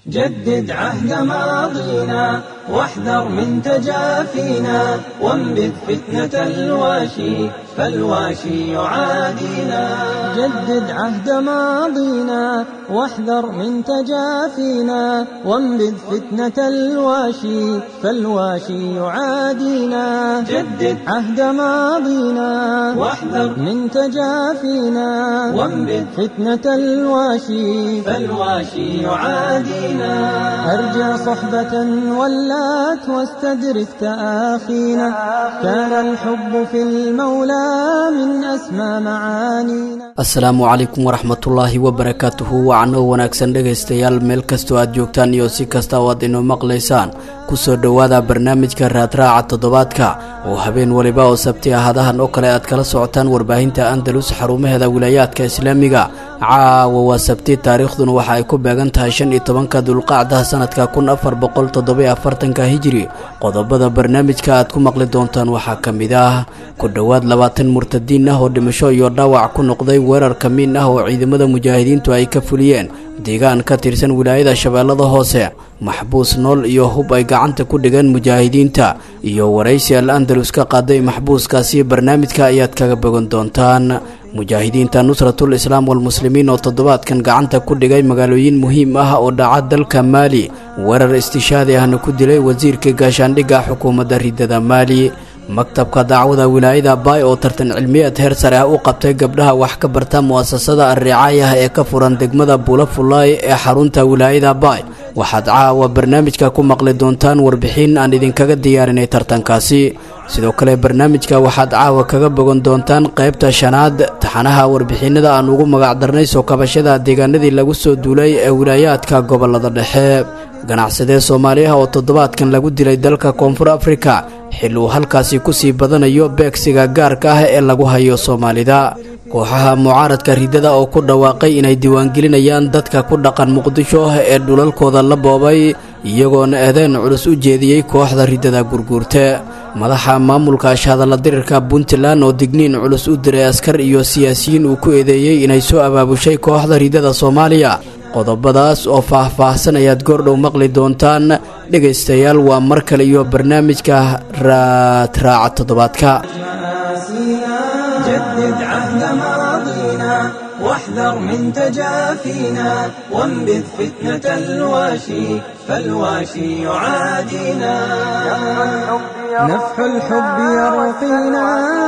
جدد عهد ماضينا واحذر من تجافينا وانبذ فتنة الواشي فالواشي يعادينا جدد عهد ماضينا واحذر من تجافينا وانبذ فتنة الواشي فالواشي يعادينا جدد عهد ماضينا واحذر من تجافينا وانبذ فتنة الواشي فالواشي يعادينا أرجع صحبة ولات واستدرك تآخينا كان الحب في المولى من أسمى معانينا asalaamu calaykum waraxmatullaahi wabarakaatuhu wacanoo wanaagsan dhegaystayaal meel kastoo aad joogtaan iyo si kasta oo aad inoo maqlaysaan kusoo dhowaada barnaamijka raadraaca toddobaadka oo habeen waliba oo sabti ahadahan oo kale aad kala socotaan warbaahinta andalus xarumaheeda wilaayaadka islaamiga caawa waa sabti taariikhduna waxa ay ku beegan tahay shan iyo tobanka dulqacdaha sanadka kun afar boqol toddobiyo afartanka hijiri qodobada barnaamijka aad ku maqli doontaan waxaa ka mid ah ku dhowaad labaatan murtadiin ah oo dhimasho iyo dhaawac ku noqday weerar kamiin ah oo ciidamada mujaahidiintu ay ka fuliyeen deegaan ka tirsan wilaayada shabeellada hoose maxbuus nool iyo hub ay gacanta ku dhigeen mujaahidiinta iyo waraysi al andalus ka qaaday maxbuuskaasi barnaamijka ayaad kaga bogan doontaan mujaahidiinta nusratul islaam walmuslimiin oo toddobaadkan gacanta ku dhigay magaalooyin muhiim ah oo dhaca dalka maali weerar istishaadi ahna ku dilay wasiirka gaashaandhigga xukuumadda ridada maali maktabka dacwada wilaayada baay oo tartan cilmiyeed heer sare ah u qabtay gabdhaha wax ka barta mu'asasada arricaayah ee ka furan degmada buulafulaay ee xarunta wilaayada baay waxaad caawa barnaamijka ku maqli doontaan warbixin aan idinkaga diyaarinay tartankaasi sidoo kale barnaamijka waxaad caawa kaga bogan doontaan qaybta shanaad taxanaha warbixinada aan ugu magacdarnay soo kabashada deegaanadii lagu soo duulay ee wilaayaadka gobolada dhexe ganacsadee soomaaliyaha oo toddobaadkan lagu dilay dalka koonfur afrika xil uu halkaasi ku sii badanayo beegsiga gaarka ah ee lagu hayo soomaalida kooxaha mucaaradka ridada oo ku dhawaaqay inay diiwaangelinayaan dadka ku dhaqan muqdisho ee dhulalkooda la boobay iyagoona eedeyn culus u jeediyey kooxda ridada gurguurte madaxa maamulka ashhadalla dirirka puntland oo digniin culus u diray askar iyo siyaasiyiin uu ku eedeeyey inay soo abaabushay kooxda ridada soomaaliya qodobadaas oo faah-faahsan ayaad goordhow maqli doontaan dhegaystayaal waa mar kale iyo barnaamijka raadraaca toddobaadka جدد عهد ماضينا واحذر من تجافينا وانبذ فتنة الواشي فالواشي يعادينا نفح الحب يرقينا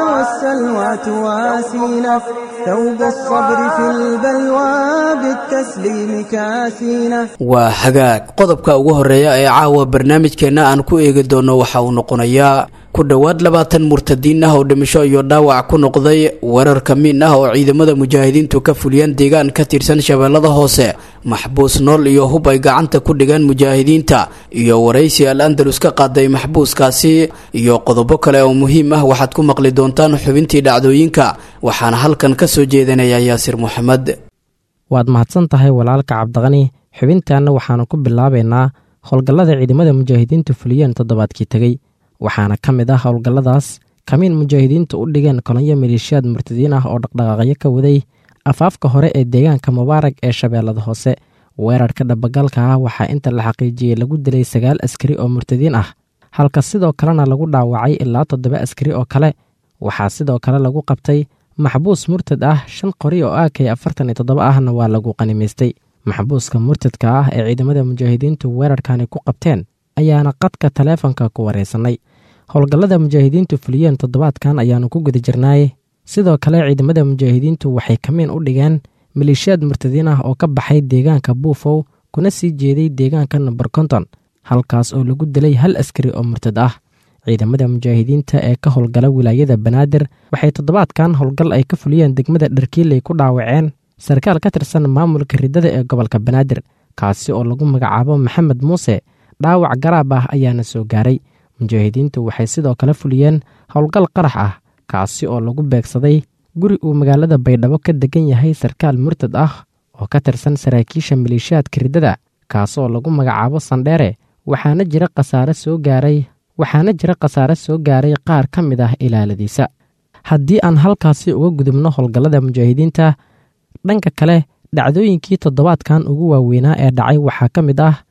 والسلوى تواسينا ثوب الصبر في البلوى بالتسليم كاسينا waa hagaag qodobka ugu horeeya ee caawa barnaamijkeenna aan ku eegi doono waxa uu noqonayaa ku dhowaad labaatan murtadiin ah oo dhimasho iyo dhaawac ku noqday weerar kamiin ah oo ciidamada mujaahidiintu ka fuliyeen deegaan ka tirsan shabeellada hoose maxbuus nool iyo hub ay gacanta ku dhigeen mujaahidiinta iyo waraysi al andalus ka qaaday maxbuuskaasi iyo qodobo kale oo muhiim ah waxaad ku maqli doontaan xubintii dhacdooyinka waxaana halkan ka soo jeedinaya yaasir moxamed waad mahadsan tahay walaalka cabdiqani xubintaanna waxaanu ku bilaabaynaa howlgallada ciidamada mujaahidiintu fuliyeen toddobaadkii tegey waxaana ka mid ah howlgalladaas kamiin mujaahidiintu u dhigeen kolonyo maleeshiyaad murtadiin ah oo dhaqdhaqaaqyo ka waday afaafka hore ee deegaanka mubaarag ee shabeellada hoose weerarka dhabagalka ah waxaa inta la xaqiijiyey lagu dilay sagaal askari oo murtadiin ah halka sidoo kalena lagu dhaawacay ilaa toddoba askari oo kale waxaa sidoo kale lagu qabtay maxbuus murtad ah shan qori oo aakay afartan iyo toddoba ahna waa lagu qanimaystay maxbuuska murtadka ah ee ciidamada mujaahidiintu weerarkani ku qabteen ayaana qadka taleefonka ku wareysanay howlgallada mujaahidiintu fuliyeen toddobaadkan ayaanu ku guda jirnaay sidoo kale ciidamada mujaahidiintu waxay kamiin u dhigeen maleeshiyaad murtadiin ah oo ka baxay deegaanka buufow kuna sii jeeday deegaanka number konton halkaas oo lagu dilay hal askari oo murtad ah ciidamada mujaahidiinta ee ka howlgala wilaayada banaadir waxay toddobaadkan howlgal ay ka fuliyeen degmada dharkiiley ku dhaawaceen sarkaal ka tirsan maamulka riddada ee gobolka banaadir kaasi oo lagu magacaabo maxamed muuse dhaawac garaab ah ayaana soo gaaray mujaahidiintu waxay sidoo kale fuliyeen howlgal qarax ah kaasi oo lagu beegsaday guri uu magaalada baydhabo ka degan yahay sarkaal murtad ah oo ka tirsan saraakiisha maleeshiyaadka riddada kaasoo lagu magacaabo sandheere waxaana jira khasaare soo gaaray waxaana jira khasaare soo gaaray qaar ka mid ah ilaaladiisa haddii aan halkaasi uga gudubno howlgallada mujaahidiinta dhanka kale dhacdooyinkii toddobaadkan ugu waaweynaa ee dhacay waxaa ka mid ah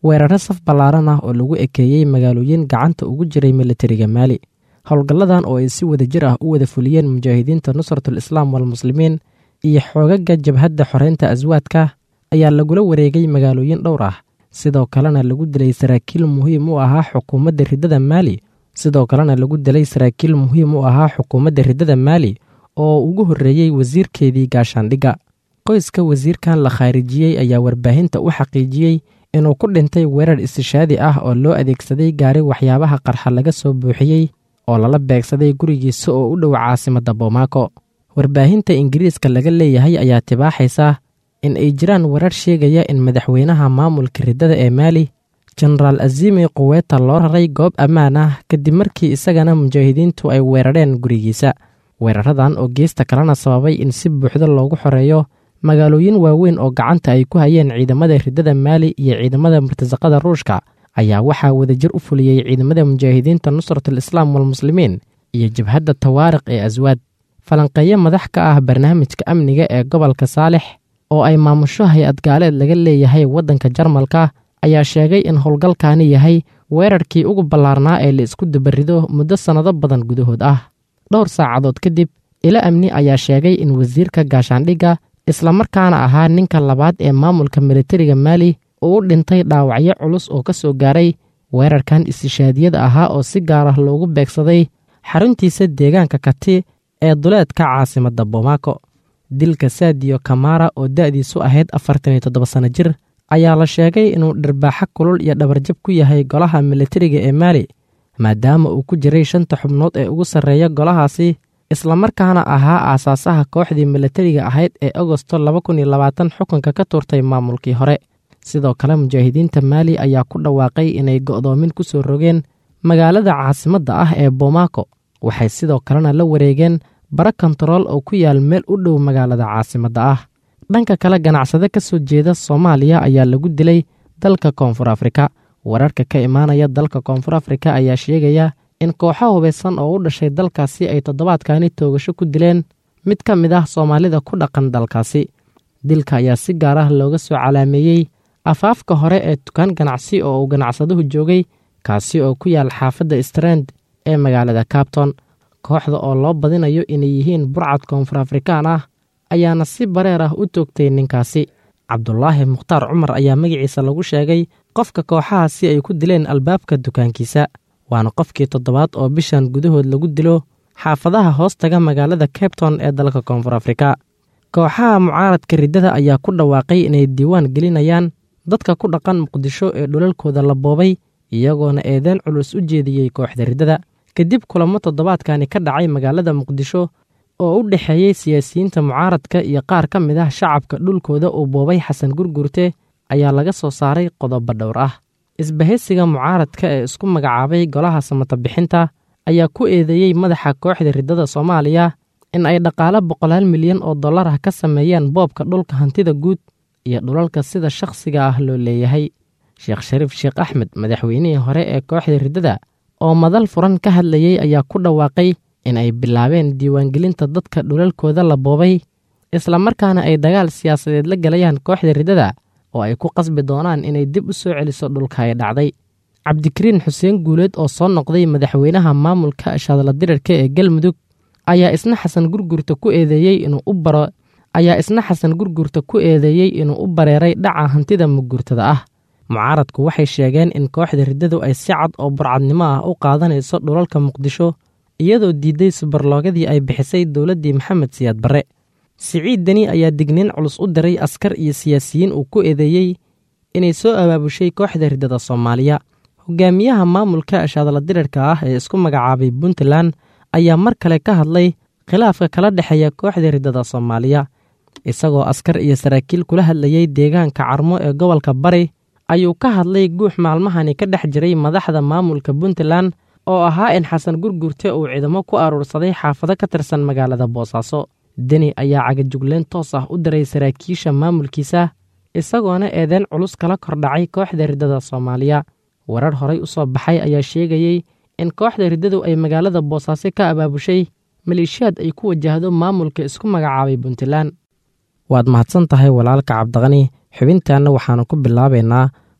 weeraro saf ballaaran ah oo lagu ekeeyey magaalooyin gacanta ugu jiray militariga maali howlgalladan oo ay si wada jir ah u wada fuliyeen mujaahidiinta nusratul islaam walmuslimiin iyo xoogaga jabhadda xoreynta aswaadka ayaa lagula wareegay magaalooyin dhowr ah sidoo kalena lagu dilay saraakiil muhiim u ahaa xukuumadda riddada maali sidoo kalena lagu dilay saraakiil muhiim u ahaa xukuumadda riddada maali oo ugu horreeyey wasiirkeedii gaashaandhigga qoyska wasiirkan la khaarijiyey ayaa warbaahinta u xaqiijiyey inuu ku dhintay weerar istishaadi ah oo loo adeegsaday gaari waxyaabaha qarxa laga soo buuxiyey oo lala beegsaday gurigiisa oo u dhow caasimadda bomaako warbaahinta ingiriiska laga leeyahay ayaa tibaaxaysa in ay jiraan warar sheegaya in madaxweynaha maamulka riddada ee maali jenaraal azimi quweta loo raray goob ammaan ah kadib markii isagana mujaahidiintu ay weerareen gurigiisa weeraradan oo geesta kalena sababay in si buuxdo loogu xoreeyo magaalooyin waaweyn oo gacanta ay ku hayeen ciidamada riddada maali iyo ciidamada murtasaqada ruushka ayaa waxaa wadajir u fuliyey ciidamada mujaahidiinta nusratul islaam walmuslimiin iyo jabhadda tawaariq ee aswaad falanqeeyo madax ka ah barnaamijka amniga ee gobolka saalix oo ay maamusho hay-ad gaaleed laga leeyahay waddanka jarmalka ayaa sheegay in howlgalkaani yahay weerarkii ugu ballaarnaa ee la isku dabarido muddo sannado badan gudahood ah dhowr saacadood kadib ilo amni ayaa sheegay in wasiirka gaashaandhigga islamarkaana ahaa ninka labaad ee maamulka militariga maali uu u dhintay dhaawacyo culus oo ka soo gaaray weerarkan istishaadiyada ahaa oo si gaar ah loogu beegsaday xaruntiisa deegaanka kati ee duleedka caasimadda bomaako dilka saadiyo kamara oo da'diisu ahayd afartan iyo toddoba sanno jir ayaa la sheegay inuu dhirbaaxo kulul iyo dhabarjab ku yahay golaha militariga ee maali maadaama uu ku jiray shanta xubnood ee ugu sarreeya golahaasi islamarkaana ahaa aasaasaha kooxdii militariga ahayd ee agosto laba kun iyo labaatan xukunka ka tuurtay maamulkii hore sidoo kale mujaahidiinta maali ayaa ku dhawaaqay inay go'doomin ku soo rogeen magaalada caasimadda ah ee bomaako waxay sidoo kalena la wareegeen bara kontarool oo ku yaal meel u dhow magaalada caasimadda ah dhanka kale ganacsade ka soo jeeda soomaaliya ayaa lagu dilay dalka koonfur afrika wararka ka imaanaya dalka koonfur afrika ayaa sheegaya in kooxo hubaysan oo u dhashay dalkaasi ay toddobaadkani toogasho ku dileen mid ka mid ah soomaalida ku dhaqan dalkaasi dilka ayaa si gaar ah looga soo calaameeyey afaafka hore ee dukaan ganacsi oo uu ganacsaduhu joogay kaasi oo ku yaal xaafadda strand ee magaalada cabton kooxda oo loo badinayo inay yihiin burcad koonfur afrikaan ah ayaana si bareer ah u toogtay ninkaasi cabdulaahi mukhtaar cumar ayaa magaciisa lagu sheegay qofka kooxaha si ay ku dileen albaabka dukaankiisa waana qofkii toddobaad oo bishan gudahood lagu dilo xaafadaha hoos taga magaalada cabton ee dalka koonfur afrika kooxaha mucaaradka riddada ayaa ku dhawaaqay inay diiwaan gelinayaan dadka ku dhaqan muqdisho ee dhulalkooda la boobay iyagoona eedeen culus u jeediyey kooxda riddada kadib kulamo toddobaadkani ka dhacay magaalada muqdisho oo u dhexeeyey siyaasiyiinta mucaaradka iyo qaar ka mid ah shacabka dhulkooda uu boobay xasan gurgurte ayaa laga soo saaray qodobo dhowr ah isbahaysiga mucaaradka ee isku magacaabay golaha samata bixinta ayaa ku eedeeyey madaxa kooxda riddada soomaaliya in ay dhaqaalo boqolaal milyan oo dollar ah ka sameeyeen boobka dhulka hantida guud iyo dhulalka sida shakhsiga ah loo leeyahay sheekh shariif sheekh axmed madaxweynihii hore ee kooxda riddada oo madal furan ka hadlayey ayaa ku dhawaaqay in ay bilaabeen diiwaangelinta dadka dhulalkooda la boobay islamarkaana ay dagaal siyaasadeed la galayaan kooxda riddada oo ay ku qasbi doonaan inay dib u soo celiso dhulka ay dhacday cabdikariin xuseen guuleed oo soo noqday madaxweynaha maamulka shaadla dirirka ee galmudug ayaa isna xasan gurgurta ku eedeeyey inuu u baro ayaa isna xasan gurgurta ku eedeeyey inuu u bareeray dhaca hantida mugurtada ah mucaaradku waxay sheegeen in kooxda riddadu ay si cad oo burcadnimo ah u qaadanayso dhulalka muqdisho iyadoo diidday subarloogadii ay bixisay dowladdii maxamed siyaad barre siciid deni ayaa digniin culus u diray askar iyo siyaasiyiin uu ku eedeeyey inay soo abaabushay kooxda riddada soomaaliya hogaamiyaha maamulka shaadla dirirka ah ee isku magacaabay puntland ayaa mar kale ka hadlay khilaafka kala dhexeeya kooxda riddada soomaaliya isagoo askar iyo saraakiil kula hadlayey deegaanka carmo ee gobolka bari ayuu ka hadlay guux maalmahani ka dhex jiray madaxda maamulka puntland oo ahaa in xasan gurgurte uu ciidamo ku aruursaday xaafado ka tirsan magaalada boosaaso deni ayaa cagajugleen toos ah u diray saraakiisha maamulkiisa isagoona eedeen culus kala kordhacay kooxda riddada soomaaliya warar horay u soo baxay ayaa sheegayey in kooxda riddadu ay magaalada boosaaso ka abaabushay maleeshiyaad ay ku wajahdo maamulka isku magacaabay puntland waad mahadsan tahay walaalka cabdiqani xubintaanna waxaanu ku bilaabaynaa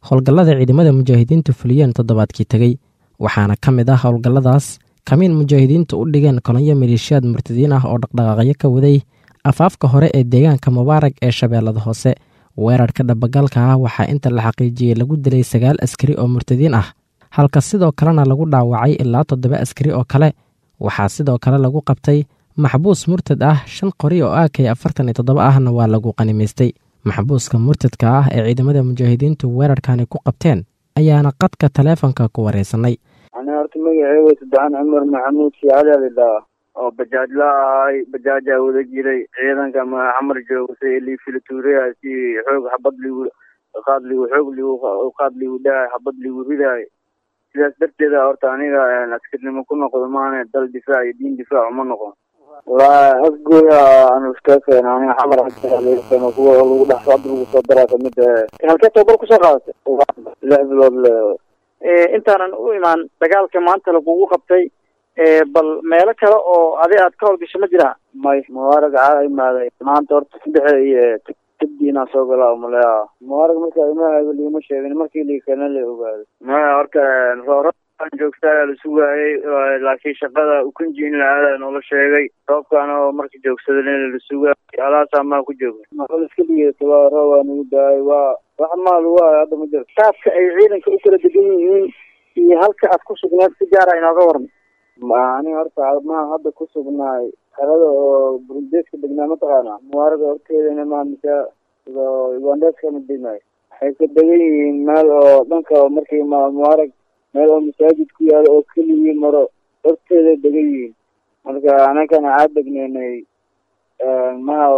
howlgallada ciidamada mujaahidiintu fuliyeen toddobaadkii tegey waxaana ka mid ah howlgalladaas kamiin mujaahidiintu u dhigeen kolonyo maleeshiyaad murtadiin ah oo dhaqdhaqaaqyo ka waday afaafka hore ee deegaanka mubaarag ee shabeellada hoose weerarka dhabagalka ah waxaa inta la xaqiijiyey lagu dilay sagaal askari oo murtadiin ah halka sidoo kalena lagu dhaawacay ilaa toddoba askari oo kale waxaa sidoo kale lagu qabtay maxbuus murtad ah shan qori oo aakay afartan iyo toddoba ahna waa lagu qanimaystay maxbuuska murtadka ah ee ciidamada mujaahidiintu weerarkani ku qabteen ayaana qadka taleefonka ku wareysanay ani horta magaceyga saddexan cumar maxamuud siicali lidhaa oo bajaajla ahay bajaajaa wada jiray ciidanka xamar jooga si lii filatuuriya si xoog xabad ligu qaad ligu xoog ligu qaad ligu dhahay xabad ligu ridaay sidaas darteeda horta aniga askarnimo ku noqdo maane dal difaac iyo diin difaac uma noqon walaa afgooya aan iska keena aniga xamar keeno kuwa lagu dhex hadda lagu soo daraa kamid halkee tababar kusoo qaadatay lix bilood le intaanan u imaan dagaalka maanta lagugu qabtay bal meelo kale oo adi aad ka howlgasho ma jiraa may mubaarag caa imaaday maanta horta saddexe iyo kaddiinaa soo galaa umaleya mubaarag marka imaahaga liima sheegin markii liikana la ogaaday maya horta rooraan joogtaa la sugaayay laakiin shaqada ukunji in la aada noola sheegay roobkaana oo marka joogsadana la sugaayay alaasaa maa ku jooga maqal iska dhigeeta waa roob waa nagu daayay waa wax maal waayo hadda ma jirto qaabka ay ciidanka u kala degan yihiin iyo halka aad ku sugneed si gaara inooga waran ani horta ma hadda ku sugnaay xerada oo burundeeska degnaa mataqaana mubaaraga horteedana ma mise ugandeeska ma degnaay waxay ka degan yihiin meel oo dhanka markii ma mubaarag meel oo masaajid ku yaalo oo keligii maro horteeda degan yihiin marka anakana aa degneynay maha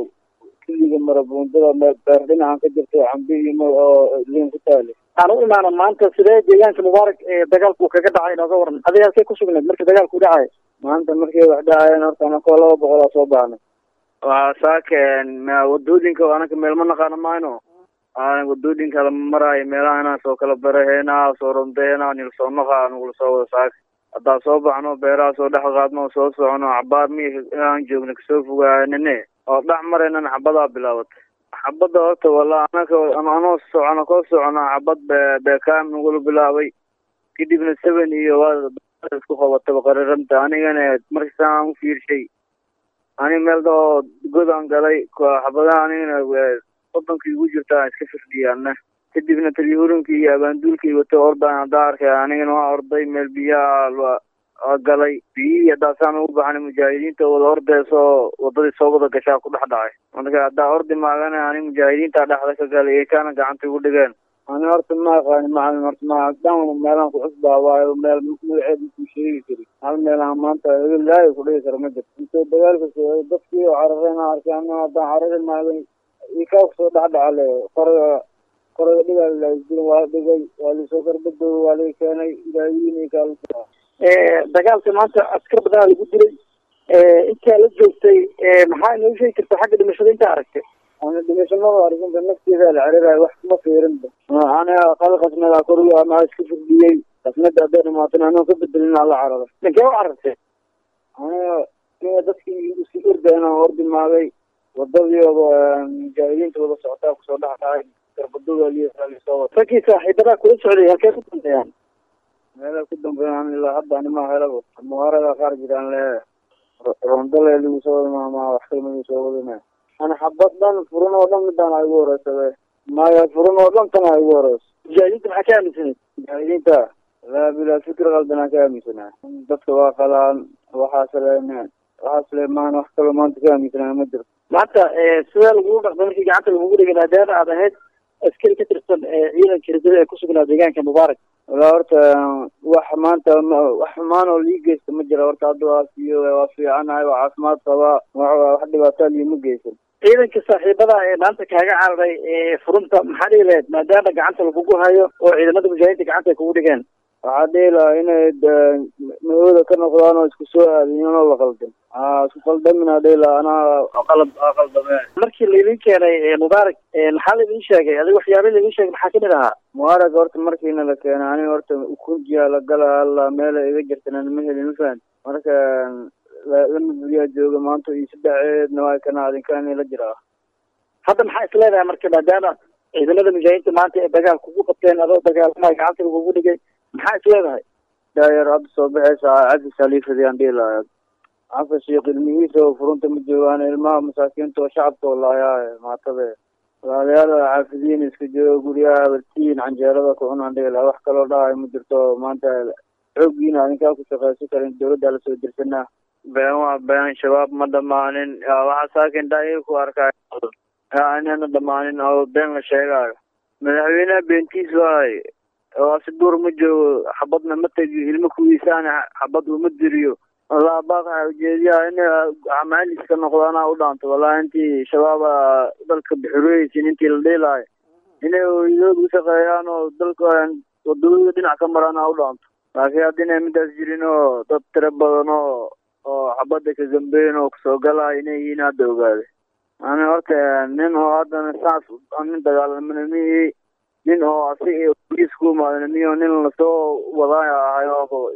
keliga maro buundada beer dhinacan ka jirto cambi iyo mar oo liin ku taale aan u imaano maanta sidee deegaanka mubaarak ee dagaalku kaga dhacay inooga waran adiga halkee ku sugneed markii dagaalku dhacay maanta markay wax dhacayeen horta anakoo laba boqolaa soo baxnay waa saakeen wadooyinka anaka meel ma naqaano mayno wadooyinka lama maraayo meelaha soo kala baraheena soo rondeena nil soo naqa nagula soo wada saaka haddaa soo baxno beeraha soo dhex qaadno soo socono cabaar mi inaan joogno kasoo fogaanine oo dhex maraynan xabadaa bilaabatay xabadda horta wala anaka anoo socono koo socono xabad be beekaam nagula bilaabay kadibna seven iyo waa isku qabataba qariranta anigana markasaan u fiirshay ani meel dao godaan galay xabadaha anigana wadankii igu jirta iska firdhiyaana kadibna talyahuurinkii iyo abaanduulkii wato ordaan haddaa arkay anigana waa orday meel biyaha galay biyihii haddaasaan ugu baxnay mujaahidiinta wada ordeysoo wadadii soo wada gashaa ku dhex dhacay marka haddaa ordi maagana ani mujaahidiinta dhexda ka galay ekaana gacanta igu dhigeen ani horta ma aqaani macalin horta ma dhan meelaan ku cusbaa waayo meel magaceed makuu sheegi kari hal meelaan maanta laayo ku dhigi kara ma jirto intoo dagaalka soo dadkii oo carareen arkay ana haddaan carari maagay ikaa kusoo dhex dhacale qoraga qoraga dhigaa laisdilin waa dhigay waa lisoo karbadooga waa laga keenay ilaahiin ikaa dagaalka maanta askar badanaa lagu dilay intaa la joogtay maxaa inoo sheegi karta xagga dhimashada intaa aragtay ana dhimashamada arginta nafteeda la carirayo wax kuma fiirinba aniga qal qasnada koriga ama iska firdhiyey qasnada hadday dhamaatana anoo ka bedelin ala cararo dhankee u carartay aniga aniga dadkii iski orda inaan ordi maagay wadadii mujaahidiinta wada socotaa kusoo dhex dhacay garbadooda lisoo wata raggii saaxiibadaa kula socday halkee ku dambeeyaan meela ku dambeeyaan ilaa hadda anima helaba mubaaraga qaar jiraan le rondale lagu soo wada maamaa wax kalma lagu soo wadana ana xabad dhan furan oo dhan midaan a igu horeysabe maya furan oo dhan tana igu horeyso mujaahidiinta maxaa ka aaminsanay mujaahidiinta laa bilaa fikir qaldanaa ka aaminsanaa dadka waa qalaan waxaas le waxaas le maan wax kaloo maanta ka aaminsanaa ma jirto maanta sidee lagugu dhaqday markii gacanta lagugu dhigay maadaama aad ahayd askari ka tirsan ciidanka ridada ee kusugnaa deegaanka mubaarak walaa horta wax maanta wax xumaan oo lii geysta ma jira horta hadda waa fiyo waa fiicanahay waa caafimaad qabaa wax dhibaataa liima geysan ciidanka saaxiibada ee maanta kaaga cararay furunta maxaa dhihi lahayd maadaama gacanta lagugu hayo oo ciidamada mujaahidiinta gacanta ay kugu dhigeen waxaa dhihi lahaa inay mahooda ka noqdaan oo isku soo aadiyeen oo la qaldan isku qaldaminaa dhihi lahaa anaa qalab aa qaldame markii laydin keenay mubaarak maxaa laydin sheegay adiga waxyaaba laydin sheegay maxaa kamid ahaa mubaarak horta markiina la keenay aniga horta ukunjiya la gala alla meela iga jirtana ma helin mafahant marka lama buriyaa jooga maanta iyo sadexeedna waa kana adinkaani la jiraa hadda maxaa is leedahay marka maadaama ciidamada mujaahidiinta maanta ee dagaal kugu qabteen adoo dagaalamaya gacanta lagugu dhigay maxaa is leedahay daayar hadda soo baxaysa cabdi saliifadi aan dhihi lahaa xasan sheekh ilmihiisa oo furunta ma joogaan ilmaha masaakiinta oo shacabka oo laayaa maatabe walaalayaal xaafidiin iska joogo guryaha abartiin canjeerada ku cunaan dhihi lahaa wax kaloo dhahay ma jirto maanta xooggiina adinkaa ku shaqaysan karin dawladda lasoo dirsanaa been waa been shabaab ma dhamaanin waxaa saakin dhaayay ku arkaa inana dhamaanin oo been la sheegaayo madaxweyneha beentiis waay waasi duur ma joogo xabadna ma tegiyo ilmo kuwiisaana xabad uma diriyo wallah baaqaa ujeediyaha in amaaliska noqdaana u dhaanto wallahi intii shabaaba dalka bixureysin intii la dhiilaayo inay hooyadood u shaqeeyaan oo dalka wadawada dhinac ka maraan u dhaanto laakiin haddina midaas jirin oo dad tiro badan oo oo xabadda ka gambeyn oo kusoo galaayo inay yihiin hadda ogaaday ani horta nin oo haddana saas nin dagaalamana mihi nin oo asi isku imaadana miyo nin lasoo wadaayo ahay oo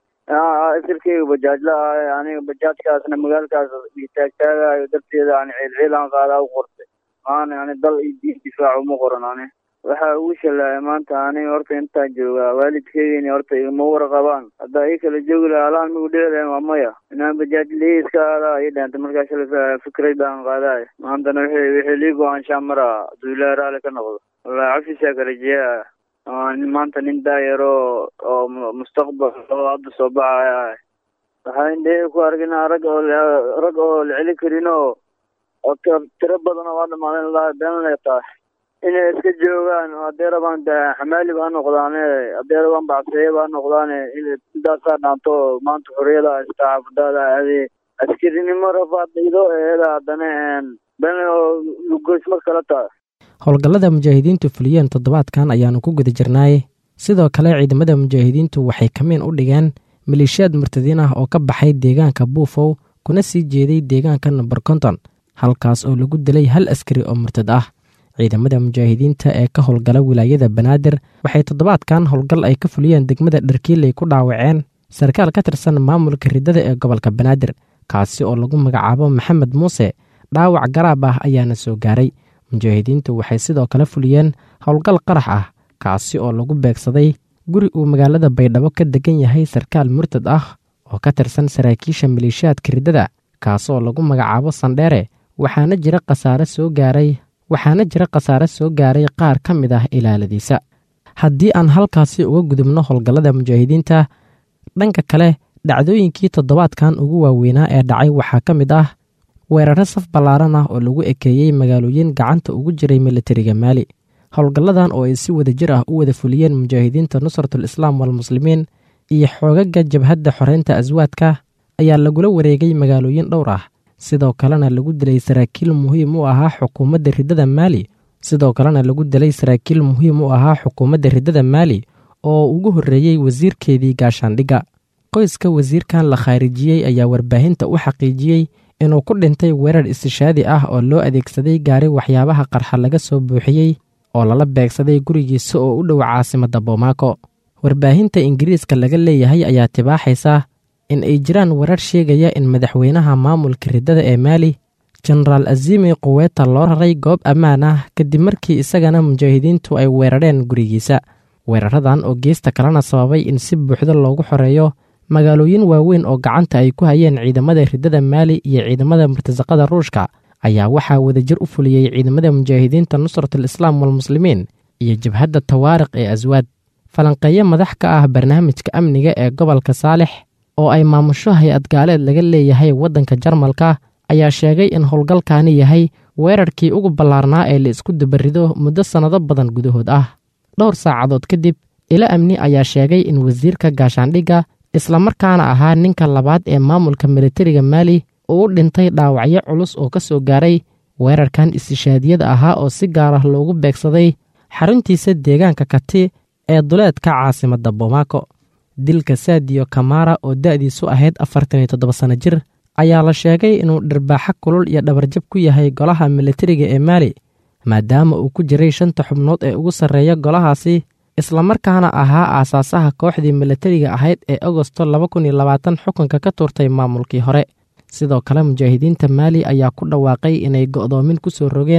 isirkayga bajaajla ahay aniga bajaajkaasna magaalkaas taagtaagayo darteeda ani ciilciilaan qaadaa u qortay maana ani dal iyo diin difaac uma qoran ani waxaa ugu shalaaya maanta aniga horta intaan joogaa waalidkeygini horta igama warqabaan haddaa ii kala joogi laha alaan migu dhihi lahen waa maya inaan bajaaj lii iska aadaa ii dheentay markaa shala fikrad baan qaadaay maantana wixii wixii lii go-aanshaa maraa hadduu ilaahi raali ka noqdo wallahi cafisaa ka rajeeya maanta nin daayaro oo mustaqbal oo hadda soo baxaya waxaa indhahey ku arginaa rag oo rag oo la celi karin oo oo tiro badan oo waa dhamaaden laha beenlay tahay inay iska joogaan haddee rabaan xamaali baa noqdaane haddee rabaan bacseeye baa noqdaane intaasaa dhaanto maanta xoriyada haysta xaafadaada aadee askarinimo rafaad ido eeda haddana been oo lugoysma kala tahay howlgallada mujaahidiintu fuliyeen toddobaadkan ayaannu ku guda jirnaaye sidoo kale ciidamada mujaahidiintu waxay kamiin u dhigeen maleeshiyaad murtadiin ah oo ka baxay deegaanka buufow kuna sii jeeday deegaanka number konton halkaas oo lagu dilay hal askari oo murtad ah ciidamada mujaahidiinta ee ka howlgala wilaayada banaadir waxay toddobaadkan howlgal ay ka fuliyeen degmada dharkiiley ku dhaawaceen sarkaal ka tirsan maamulka riddada ee gobolka banaadir kaasi oo lagu magacaabo maxamed muuse dhaawac garaab ah ayaana soo gaaray mujaahidiintu waxay sidoo kale fuliyeen howlgal qarax ah kaasi oo lagu beegsaday guri uu magaalada baydhabo ka degan yahay sarkaal murtad ah oo ka tirsan saraakiisha maleeshiyaadka riddada kaasoo lagu magacaabo sandheere waxaana jira khasaare soo gaaray waxaana jira khasaare soo gaaray qaar ka mid ah ilaaladiisa haddii aan halkaasi uga gudubno howlgallada mujaahidiinta dhanka kale dhacdooyinkii toddobaadkan ugu waaweynaa ee dhacay waxaa ka mid ah weeraro saf ballaaran ah oo lagu ekeeyey magaalooyin gacanta ugu jiray militariga maali howlgalladan oo ay si wada jir ah u wada fuliyeen mujaahidiinta nusratul islaam walmuslimiin iyo xoogaga jabhadda xoreynta aswaadka ayaa lagula wareegay magaalooyin dhowr ah sidoo kalena lagu dilay saraakiil muhiim u ahaa xukuumadda riddada maali sidoo kalena lagu dilay saraakiil muhiim u ahaa xukuumadda riddada maali oo ugu horreeyey wasiirkeedii gaashaandhigga qoyska wasiirkan la khaarijiyey ayaa warbaahinta u xaqiijiyey inuu ku dhintay weerar istishaadi ah oo loo adeegsaday gaari waxyaabaha qarxa laga soo buuxiyey oo lala beegsaday gurigiisa oo u dhow caasimadda bomaako warbaahinta ingiriiska laga leeyahay ayaa tibaaxaysa in ay jiraan warar sheegaya in madaxweynaha maamulka riddada ee maali jenaraal azimi quweta loo raray goob ammaan ah kadib markii isagana mujaahidiintu ay weerareen gurigiisa weeraradan oo geesta kalena sababay in si buuxda loogu xoreeyo magaalooyin waaweyn oo gacanta ay ku hayeen ciidamada riddada maali iyo ciidamada murtasaqada ruushka ayaa waxaa wadajir u fuliyey ciidamada mujaahidiinta nusratul islaam walmuslimiin iyo jabhadda tawaariq ee aswaad falanqeeyo madax ka ah barnaamijka amniga ee gobolka saalix oo ay maamusho hay-ad gaaleed laga leeyahay waddanka jarmalka ayaa sheegay in howlgalkaani yahay weerarkii ugu ballaarnaa ee la isku dabarido muddo sannado badan gudahood ah dhowr saacadood kadib ilo amni ayaa sheegay in wasiirka gaashaandhigga islamarkaana ahaa ninka labaad ee maamulka militariga maali uu u dhintay dhaawacyo culus oo ka soo gaaray weerarkan istishaadiyada ahaa oo si gaar ah loogu beegsaday xaruntiisa deegaanka kati ee duleedka caasimadda bomaako dilka saadiyo kamara oo da'diisu ahayd afartan iyo toddoba sanno jir ayaa la sheegay inuu dhirbaaxo kulul iyo dhabarjab ku yahay golaha militariga ee maali maadaama uu ku jiray shanta xubnood ee ugu sarreeya golahaasi islamarkaana ahaa aasaasaha kooxdii militariga ahayd ee agosto laba kun iyo labaatan xukunka ka tuurtay maamulkii hore sidoo kale mujaahidiinta maali ayaa ku dhawaaqay inay go'doomin ku soo rogeen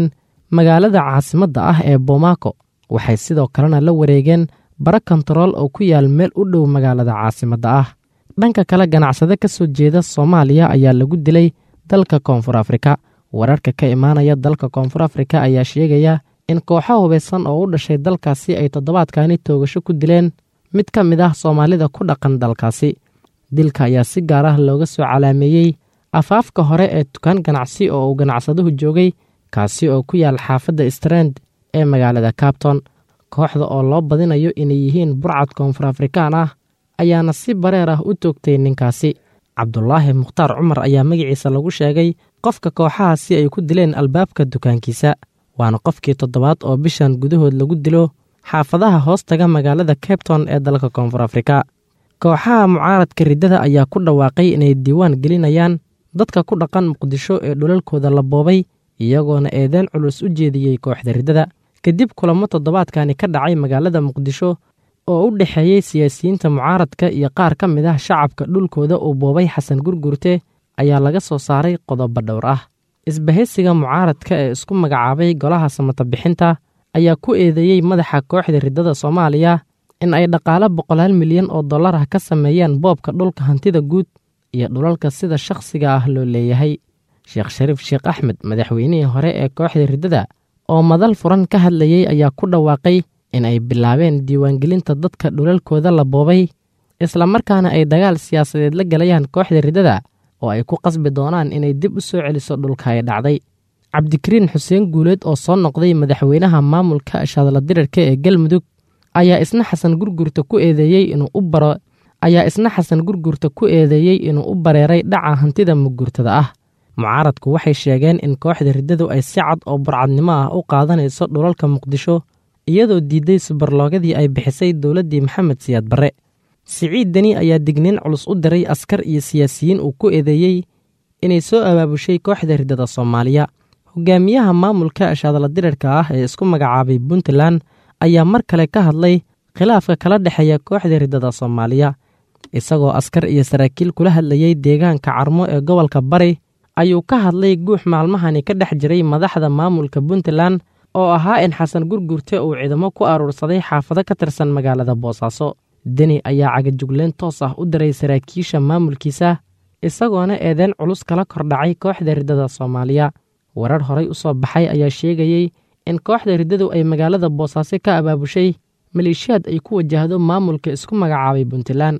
magaalada caasimadda ah ee bomaako waxay sidoo kalena la wareegeen bara kontarool oo ku yaal meel u dhow magaalada caasimadda ah dhanka kale ganacsade ka soo jeeda soomaaliya ayaa lagu dilay dalka koonfur afrika wararka ka imaanaya dalka koonfur afrika ayaa sheegaya in kooxo hubaysan oo u dhashay dalkaasi ay toddobaadkani toogasho ku dileen mid ka mid ah soomaalida ku dhaqan dalkaasi dilka ayaa si gaar ah looga soo calaameeyey afaafka hore ee dukaan ganacsi oo uu ganacsaduhu joogay kaasi oo ku yaal xaafadda strand ee magaalada cabton kooxda oo loo badinayo inay yihiin burcad koonfur afrikaan ah ayaana si bareer ah u toogtay ninkaasi cabdulaahi mukhtaar cumar ayaa magaciisa lagu sheegay qofka kooxahaasi ay ku dileen albaabka dukaankiisa waana qofkii toddobaad oo bishan gudahood lagu dilo xaafadaha hoostaga magaalada cabton ee dalka koonfur afrika kooxaha mucaaradka riddada ayaa ku dhawaaqay inay diiwaan gelinayaan dadka ku dhaqan muqdisho ee dhulalkooda la boobay iyagoona eedeen culus u jeediyey kooxda riddada kadib kulamo toddobaadkani ka dhacay magaalada muqdisho oo u dhexeeyey siyaasiyiinta mucaaradka iyo qaar ka mid ah shacabka dhulkooda uu boobay xasan gurgurte ayaa laga soo saaray qodobo dhowr ah isbahaysiga mucaaradka ee isku magacaabay golaha samata bixinta ayaa ku eedeeyey madaxa kooxda riddada soomaaliya in ay dhaqaale boqolaal milyan oo dollar ah ka sameeyeen boobka dhulka hantida guud iyo dhulalka sida shakhsiga ah loo leeyahay sheekh shariif sheekh axmed madaxweynihii hore ee kooxda riddada oo madal furan ka hadlayey ayaa ku dhawaaqay in ay bilaabeen diiwaangelinta dadka dhulalkooda la boobay islamarkaana ay dagaal siyaasadeed la galayaan kooxda riddada oo ay ku qasbi doonaan inay dib u soo celiso dhulka ay dhacday cabdikariin xuseen guuleed oo soo noqday madaxweynaha maamulka shadla dirirka ee galmudug ayaa isna xasan gurgurta ku eedeeyey inuu u baro ayaa isna xasan gurgurta ku eedeeyey inuu u bareeray dhaca hantida mugurtada ah mucaaradku waxay sheegeen in kooxda riddadu ay si cad oo burcadnimo ah u qaadanayso dhulalka muqdisho iyadoo diidday subarloogadii ay bixisay dowladdii maxamed siyaad barre siciid deni ayaa digniin culus u diray askar iyo siyaasiyiin uu ku eedeeyey inay soo abaabushay kooxda riddada soomaaliya hogaamiyaha maamulka shaadla dirirka ah ee isku magacaabay puntland ayaa mar kale ka hadlay khilaafka kala dhexeeya kooxda riddada soomaaliya isagoo askar iyo saraakiil kula hadlayey deegaanka carmo ee gobolka bari ayuu ka hadlay guux maalmahani ka dhex jiray madaxda maamulka puntland oo ahaa in xasan gurgurte uu ciidamo ku aruursaday xaafado ka tirsan magaalada boosaaso deni ayaa cagajugleen toos ah u diray saraakiisha maamulkiisa isagoona eedeen culus kala kordhacay kooxda riddada soomaaliya warar horay u soo baxay ayaa sheegayey in kooxda riddadu ay magaalada boosaaso ka abaabushay maleeshiyaad ay ku wajahdo maamulka isku magacaabay puntland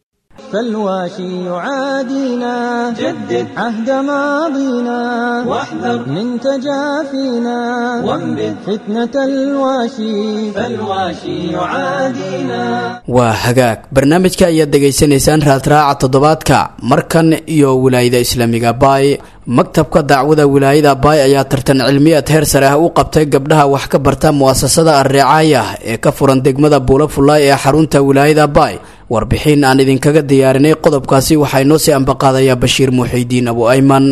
فالواشي يعادينا جدد عهد ماضينا واحذر من تجافينا وانبذ فتنة الواشي فالواشي يعادينا waa hagaag barnaamijka ayaad dhegaysanaysaan raadraaca toddobaadka markan iyo wilaayada islaamiga baay maktabka dacwada wilaayada baay ayaa tartan cilmiyaad heer sare ah u qabtay gabdhaha wax ka barta mu'asasada alricaaya ee ka furan degmada buula fullaay ee xarunta wilaayada baay warbixin aan idinkaga diyaarinay qodobkaasi waxaa inoo sii ambaqaadayaa bashiir muuxidiin abu ayman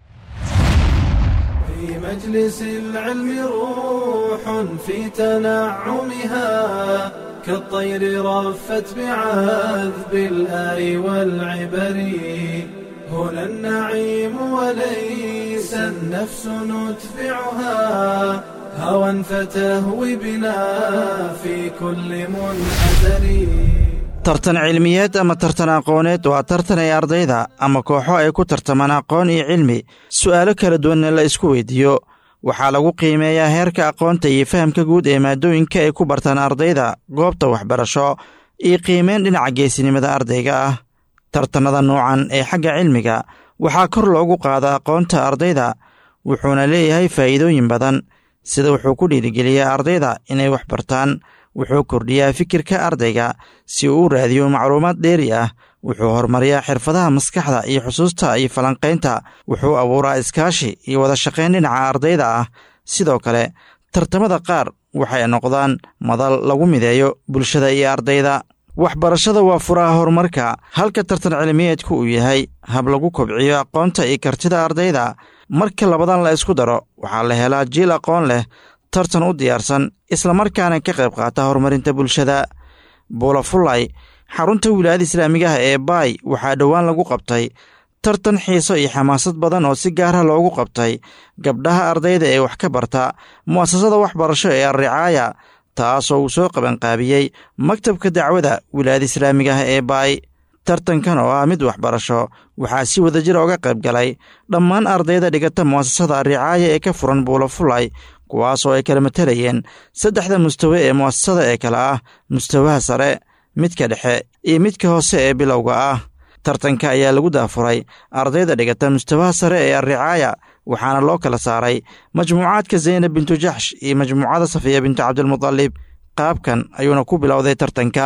في مجلس العلم روح في تنعمها كالطير رفت بعذب الآي والعبر هنا النعيم وليس النفس ندفعها هوى فتهوي بنا في كل منحدر tartan cilmiyeed ama tartan aqooneed waa tartan ay ardayda ama kooxo ay ku tartamaan aqoon iyo cilmi su'aalo kala duwanna la isku weydiiyo waxaa lagu qiimeeyaa heerka aqoonta iyo fahamka guud ee maadooyinka ay ku bartaan ardayda goobta waxbarasho iyo qiimeyn dhinaca geesinimada ardayga ah tartannada nuucan ee xagga cilmiga waxaa kor loogu qaada aqoonta ardayda wuxuuna leeyahay faa'iidooyin badan sida wuxuu ku dhiirigeliyaa ardayda inay wax bartaan wuxuu kordhiyaa fikirka ardayga si uu u raadiyo macluumaad dheeri ah wuxuu horumariyaa xirfadaha maskaxda iyo xusuusta iyo falanqaynta wuxuu abuuraa iskaashi iyo wada shaqayn dhinaca ardayda ah sidoo kale tartamada qaar waxay noqdaan madal lagu mideeyo bulshada iyo ardayda waxbarashada waa furaha horumarka halka tartan cilmiyeedku uu yahay hab lagu kobciyo aqoonta iyo kartida ardayda marka labadan la isku daro waxaa la helaa jiil aqoon leh tartan u diyaarsan islamarkaana ka qayb qaata horumarinta bulshada buulafulay xarunta wilaayada islaamigaha ee baay waxaa dhowaan lagu qabtay tartan xiiso iyo xamaasad badan oo si gaara loogu qabtay gabdhaha ardayda ee wax ka barta mu'asasada waxbarasho ee alricaaya taasoo uu soo qabanqaabiyey maktabka dacwada wilaayada islaamiga ah ee baay tartankan oo ah mid waxbarasho waxaa si wadajira uga qayb galay dhammaan ardayda dhigata mu'asasada alricaaya ee ka furan buulafulay kuwaasoo ay kala matalayeen saddexda mustawe ee mu'asasada ee kale ah mustawaha sare midka dhexe iyo midka hoose ee bilowga ah tartanka ayaa lagu daafuray ardayda dhigata mustawaha sare ee alricaaya waxaana loo kala saaray majmuucaadka zaynab bintu jaxsh iyo majmuucada safiya bintu cabdilmudalib qaabkan ayuuna ku bilowday tartanka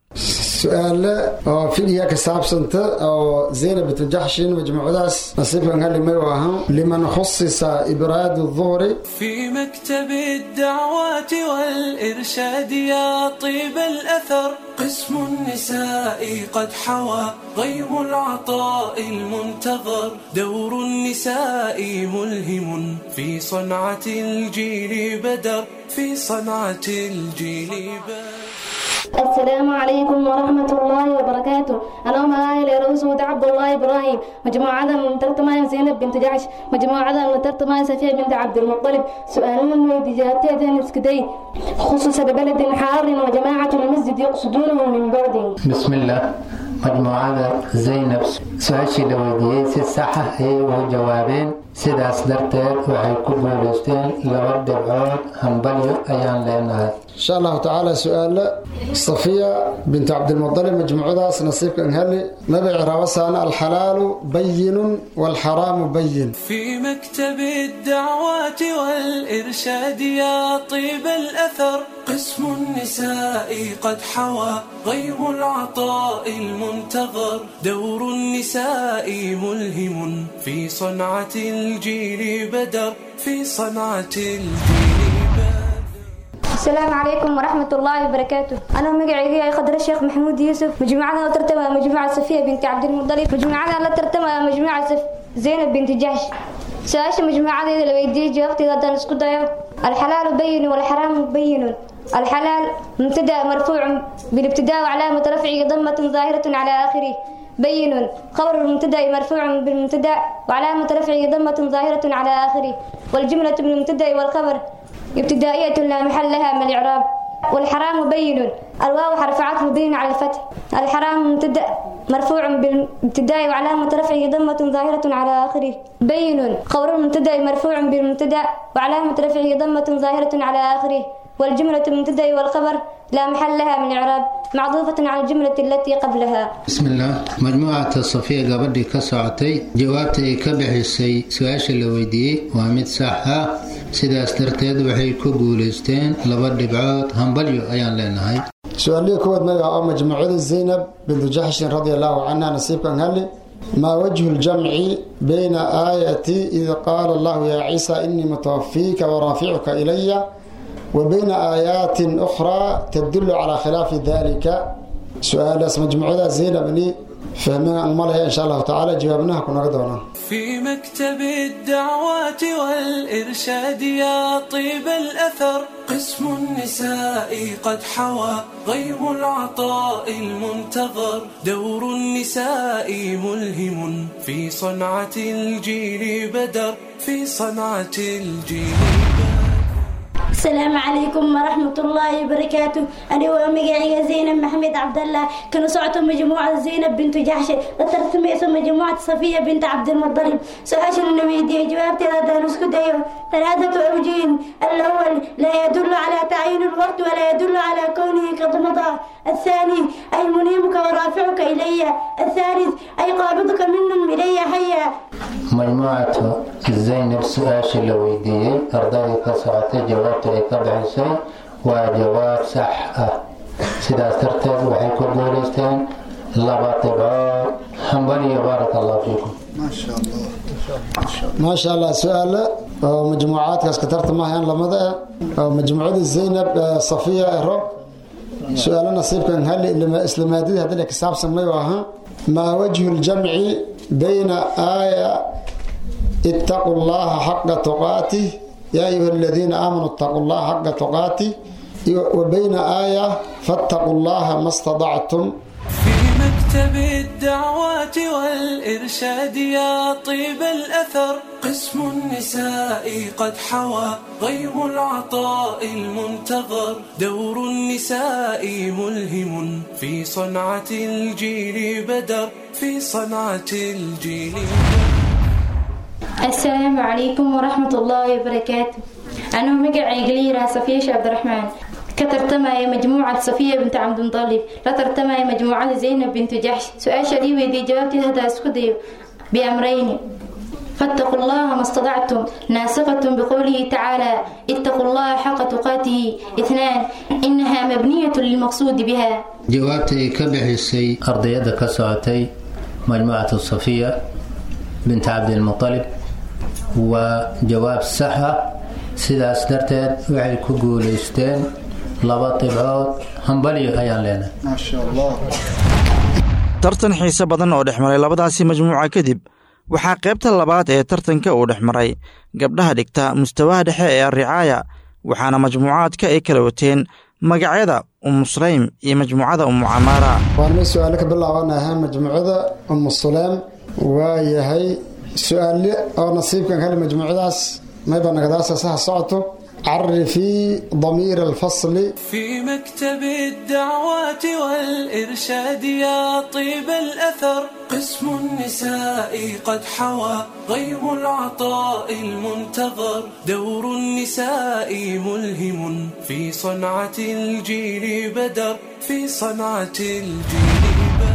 su-aale oo figiga ka saabsanta oo zaynab bintu jaxshin majmuucadaas nasiibkan halimay u ahaan liman khusisa ibraad duhri في مكتب الدعوات والإرشاد يا طيب الأثر قسم النساء قد حوى غيب العطاء المنتظر دور النساء ملهم في صنعة الجيل بدر في صنعة الجيل بدر السلام عليكم ورحمة الله وبركاته أنا معاي لرسول عبد الله إبراهيم مجموعة من ترتمى زينب بنت جعش مجموعة من ترتمى سفية بنت عبد المطلب سؤال من إجابتي نسكدي خصوصا ببلد حار وجماعة المسجد يقصدونه من بعد بسم الله majmuucada zaynab su-aashii la weydiiyey si saxa ayay ugu jawaabeen sidaas darteed waxay ku guulaysteen laba dhibcood hambalyo ayaan leenahay insha allahu tacaala su-aale safiya bintu cabdilmudalib majmuucadaas nasiibka anhali nabic rawasaana alxalaalu bayinun waalxaraamu bayin في مكتب الدعوات والإرشاد يا طيب الأثر قسم النساء قد حوى غيب العطاء المنتظر دور النساء ملهم في صنعة الجيل بدر في صنعة الجيل السلام عليكم ورحمة الله وبركاته أنا مقعي خضر الشيخ محمود يوسف مجموعة لا ترتمى مجموعة صفية بنت عبد المطلب مجموعة لا ترتمى مجموعة صف زينب بنت جحش سؤال مجموعة إذا لو يدي جوابتي غدا نسكت الحلال بين والحرام بين الحلال مبتدا مرفوع بالابتداء وعلامة رفعه ضمة ظاهرة على آخره بين خبر المبتدا مرفوع بالمبتدا وعلامة رفعه ضمة ظاهرة على آخره والجملة من المبتدا والخبر ابتدائية لا محل لها من الإعراب والحرام بين الواو حرف عطف مبين على الفتح الحرام مبتدا مرفوع بالابتداء وعلامة رفعه ضمة ظاهرة على آخره بين خبر المبتدا مرفوع بالمبتدا وعلامة رفعه ضمة ظاهرة على آخره والجملة المبتدا والخبر لا محل لها من إعراب معطوفة على الجملة التي قبلها بسم الله majmuucata safiya gabadhii ka socotay jawaabta ay ka bixisay su-aasha la weydiiyey waa mid sax ah sidaas darteed waxay ku guulaysteen laba dhibcood hambalyo ayaan leenahay su-aalihii kuwaad magaca oo majmuucada zaynab bintu jaxshin radia allahu canha nasiibka anhali maa wajhu ljamci bayna aayati id qaala allahu yaa ciisa inii mutawafiika waraaficuka ilaya وبين آيات أخرى تدل على خلاف ذلك سؤال اسم مجموعة زينب بني فهمنا أمالها إن شاء الله تعالى جوابناها كنا قدونا في مكتب الدعوات والإرشاد يا طيب الأثر قسم النساء قد حوى غيب العطاء المنتظر دور النساء ملهم في صنعة الجيل بدر في صنعة الجيل بدر السلام عليكم ورحمة الله وبركاته أنا ومقعي زينب محمد عبد الله كانوا صعتوا مجموعة زينب بنت جحش وترتم اسم مجموعة صفية بنت عبد المطلب سؤال النبي جوابتي هذا نسكت أيوه ثلاثة أوجه الأول لا يدل على تعيين الوقت ولا يدل على كونه قد مضى الثاني أي منيمك ورافعك إلي الثالث أي قابضك منهم إلي حيا majmuucatu zaynab su-aashii la weydiiyey ardaydii ka socotay jawaabta ay ka bixisay waa jawaab sax ah sidaas darteed waxay ku guulaysteen laba dhibcood hambaliyo baaraka allahu fiikum ما شاء الله سؤال مجموعات كاسكترت معها لمدة مجموعة زينب صفية إرو سؤال نصيب كان هل لما إسلاماتي هذا لك حساب سميوها ما وجه الجمع بين آية اتقوا الله حق تقاته يا أيها الذين آمنوا اتقوا الله حق تقاته وبين آية فاتقوا الله ما استطعتم في مكتب الدعوات والإرشاد يا طيب الأثر قسم النساء قد حوى غيم العطاء المنتظر دور النساء ملهم في صنعة الجيل بدر في صنعة الجيل السلام عليكم ورحمة الله وبركاته أنا مقعي قليرة صفية عبد الرحمن كترتمى مجموعة صفية بنت عبد المطلب لا ترتمى مجموعة زينب بنت جحش سؤال شديد ويدي جوابتي هذا اسكدي بأمرين فاتقوا الله ما استطعتم ناسقة بقوله تعالى اتقوا الله حق تقاته اثنان إنها مبنية للمقصود بها jawaabta ay ka bixisay ardayada ka socotay majmuucatu safiya bint cabdilmutalib waa jawaab sax ah sidaas darteed waxay ku guulaysteen laba dhibcood hambalyo ayaan leenahay tartan xiise badan oo dhex maray labadaasi majmuuca kadib waxaa qaybta labaad ee tartanka uu dhex maray gabdhaha dhigta mustawaha dhexe ee arricaaya waxaana majmuucaadka ay kala wateen magacyada umu sulaym iyo majmuucada umu camaara waan may su-aalo ka bilaabanaha majmuucada umu sulaym waa yahay su-aale oo nasiibkan kale majmuucadaas mayba nagadaasa saha socoto عرفي ضمير الفصل في مكتب الدعوات والإرشاد يا طيب الأثر قسم النساء قد حوى غيم العطاء المنتظر دور النساء ملهم في صنعة الجيل بدر في صنعة الجيل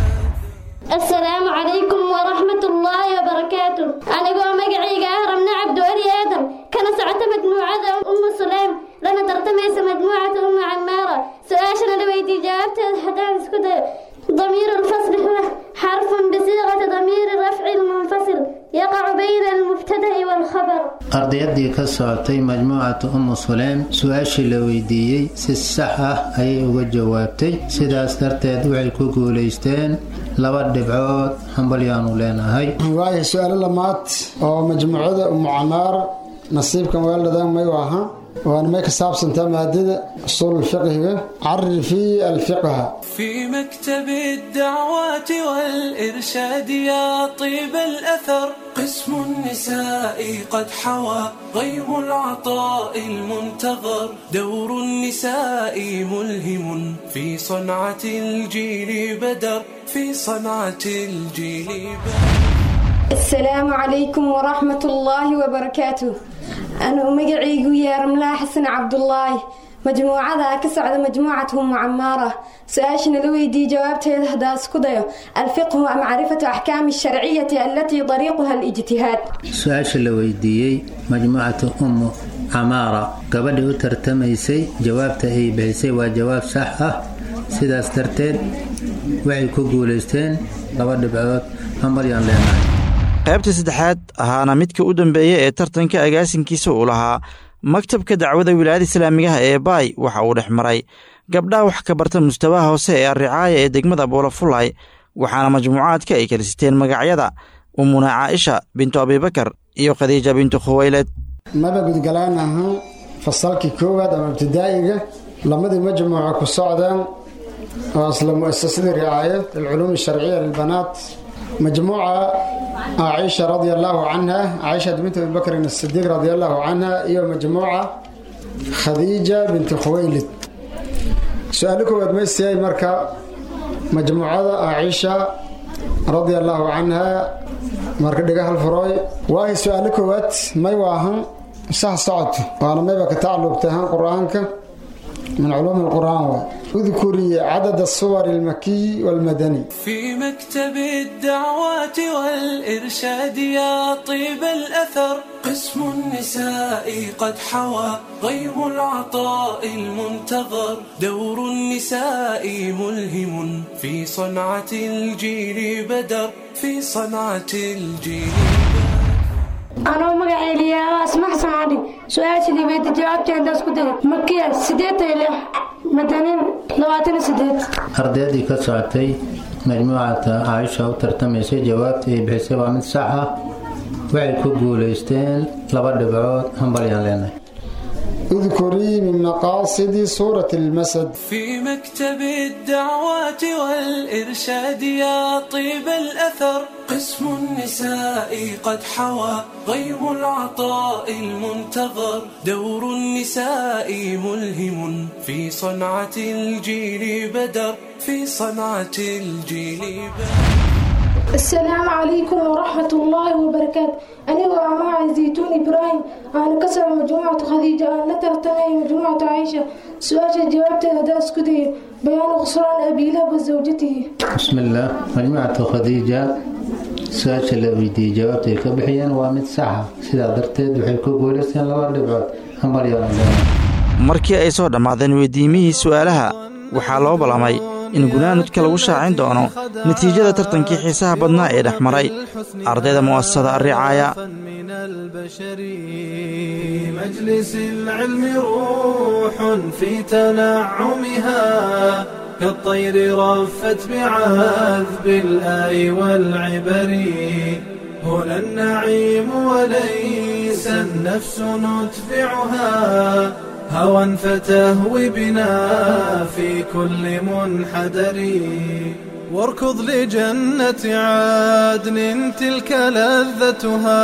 السلام عليكم ورحمة الله وبركاته أنا قوة مقعيقة أهرمنا عبد ولي آدم كان سعت مجموعة أم سليم لنا ترتميس مجموعة أم عمارة سؤاشنا لويدي جاوبت حدان سكده ضمير الفصل هو حرف بصيغة ضمير الرفع المنفصل يقع بين المبتدأ والخبر ardayadii ka socotay majmuucatu umu suleym su-aashii la weydiiyey si sax ah ayay uga jawaabtay sidaas darteed waxay ku guulaysteen laba dhibcood hambalyaanu leenahay waayahay su-aalo lamaad oo majmuucada umu camaar nasiibkan weeldhadan may ahaa waana may ka saabsantaa maadada usuul fiqhiga carifii alfiqha في مكتب الدعوات والإرشاد يا طيب الأثر قسم النساء قد حوى غيم العطاء المنتظر دور النساء ملهم في صنعة الجيل بدر في صنعة الجيل بدر السلام عليكم ورحمة الله وبركاته أنا مقعيقو يا رملا حسن عبد الله مجموعة كسعد مجموعتهم معمارة سؤاشنا لويدي جوابتها هداس كديو الفقه معرفة أحكام الشرعية التي طريقها الاجتهاد su-aasha la weydiiyey majmuucatu ummu camaara gabadhii u tartamaysay jawaabta ay bixisay waa jawaab sax ah sidaas darteed waxay ku guulaysteen laba dhibcood hambalyaan leenahay qaybta saddexaad ahaana midka u dambeeya ee tartanka agaasinkiisa uu lahaa maktabka dacwada wilaayada islaamigaha ee baay waxa uu dhex maray gabdhaha wax ka barta mustawaha hoose ee arricaaya ee degmada boolafulay waxaana majmuucaadka ay kala siteen magacyada umuna caaisha bintu abibakar iyo khadiija bintu khuwayled maba gudgalaan ahaan fasalkii koowaad ama ibtidaa'iga lamadii majmuuca ku socdaan oo isla mu'asasadii ricaaya lilculuum alsharciya lilbanaat majmuuca caaisha radia allaahu canha caaisha bintu abibakrin asidiiq radia allaahu canha iyo majmuuca khadiija bintu khuwaylid su-aalo koowaad maysiyay marka majmuucada caaisha radia allaahu canha marka dhiga hal furooy waahay su-aalo koowaad may waahan sax socoto waana mayba ka tacalluqtay ahaan qur-aanka من علوم القرآن اذكري عدد الصور المكي والمدني في مكتب الدعوات والإرشاد يا طيب الأثر قسم النساء قد حوى غيم العطاء المنتظر دور النساء ملهم في صنعة الجيل بدر في صنعة الجيل anuu magaceeliyaa asmax samaadhi su-aashii weydi jawaabteeda isku day makiya sideed iyo lix madanin labaatan iyo sideed ardaydii ka socotay majmuucata caaisha u tartamaysay jawaabtii ay bixisay waa mid sax ah waxay ku guulaysteen laba dhibcood hambalyaan leenahay اذكري من مقاصد سورة المسد في مكتب الدعوات والإرشاد يا طيب الأثر قسم النساء قد حوى غيم العطاء المنتظر دور النساء ملهم في صنعة الجيل بدر في صنعة الجيل بدر السلام عليكم ورحمة الله وبركاته أنا وأماع زيتون إبراهيم أنا كسر مجموعة خديجة أنا ترتمي مجموعة عائشة سؤال جوابت هذا اسكتي بيان خسران أبي لهب وزوجته بسم الله مجموعة khadiija su-aasha la weydiiyey jawaabta ay ka bixiyeen waa mid saxa sidaa darteed waxay ku guulaysteen laba dhibcood hambalyalan markii ay soo dhammaadeen weydiimihii su'aalaha waxaa loo ballamay in gunaanudka lagu shaacin doono natiijada tartankii xiisaha badnaa ee dhex maray ardayda mu'asasada arricaaya مجلس العلم روح في تنعمها كالطير رفت بعذب الآي والعبر هنا النعيم وليس النفس ندفعها هوى فتهوي بنا في كل منحدر واركض لجنة عدن تلك لذتها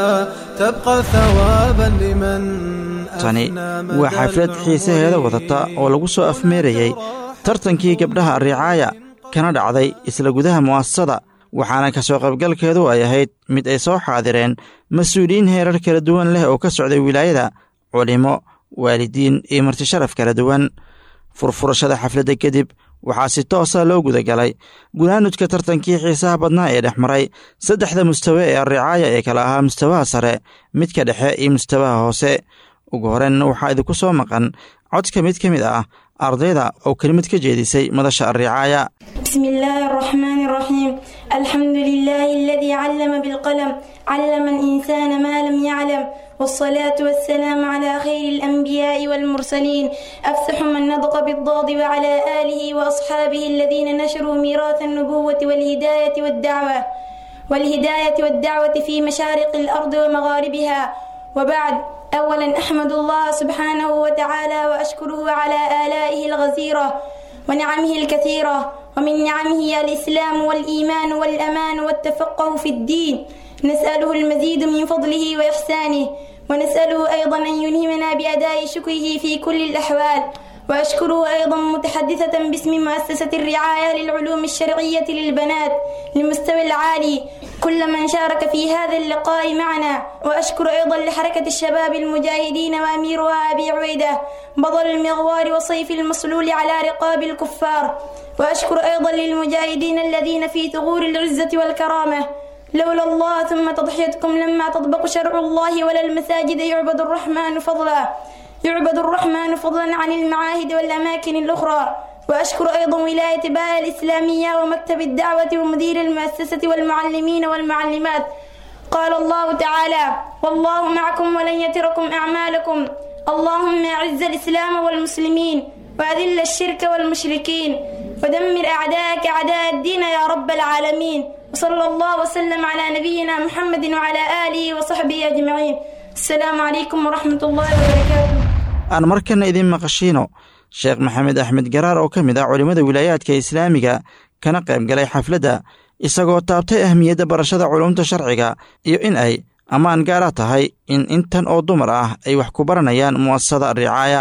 تبقى ثوابا لمن tani waa xaflad xiisaheeda wadata oo lagu soo afmeerayey tartankii gabdhaha arricaaya kana dhacday isla gudaha mu'asasada waxaana ka soo qaybgalkeedu ay ahayd mid ay soo xaadireen mas-uuliyiin heerar kala duwan leh oo ka socday wilaayada culimo waalidiin iyo martisharaf kala duwan furfurashada xafladda kadib waxaa si toosa loo gudagalay gunaanudka tartankii xiisaha badnaa ee dhex maray saddexda mustawe ee arricaaya ee kala ahaa mustawaha sare midka dhexe iyo mustawaha hoose ugu horeenna waxaa idinku soo maqan codka mid ka mid ah ardayda oo kelimad ka jeedisay madasha arricaaya بسم الله الرحمن الرحيم الحمد لله الذي علم بالقلم علم الإنسان ما لم يعلم والصلاة والسلام على خير الأنبياء والمرسلين أفسح من نطق بالضاد وعلى آله وأصحابه الذين نشروا ميراث النبوة والهداية والدعوة والهداية والدعوة في مشارق الأرض ومغاربها وبعد أولا أحمد الله سبحانه وتعالى وأشكره على آلائه الغزيرة ونعمه الكثيرة ومن نعمه الإسلام والإيمان والأمان والتفقه في الدين نسأله المزيد من فضله وإحسانه ونسأله أيضا أن يلهمنا بأداء شكره في كل الأحوال وأشكره أيضا متحدثة باسم مؤسسة الرعاية للعلوم الشرعية للبنات للمستوى العالي كل من شارك في هذا اللقاء معنا وأشكر أيضا لحركة الشباب المجاهدين وأميرها أبي عبيدة بطل المغوار وصيف المصلول على رقاب الكفار وأشكر أيضا للمجاهدين الذين في ثغور العزة والكرامة لولا الله ثم تضحيتكم لما تطبق شرع الله ولا المساجد يعبد الرحمن فضلا يعبد الرحمن فضلا عن المعاهد والأماكن الأخرى وأشكر أيضا ولاية باء الإسلامية ومكتب الدعوة ومدير المؤسسة والمعلمين والمعلمات قال الله تعالى والله معكم ولن يتركم أعمالكم اللهم أعز الإسلام والمسلمين وأذل الشرك والمشركين ودمر أعداءك أعداء الدين يا رب العالمين وصلى الله وسلم على نبينا محمد وعلى آله وصحبه أجمعين السلام عليكم ورحمة الله وبركاته aan markana idiin maqashiino sheekh maxamed axmed garaar oo ka mid ah culimmada wilaayaadka islaamiga kana qayb galay xafladda isagoo taabtay ahmiyadda barashada culumta sharciga iyo in ay ammaan gaara tahay in intan oo dumar ah ay wax ku baranayaan mu'asasada ricaaya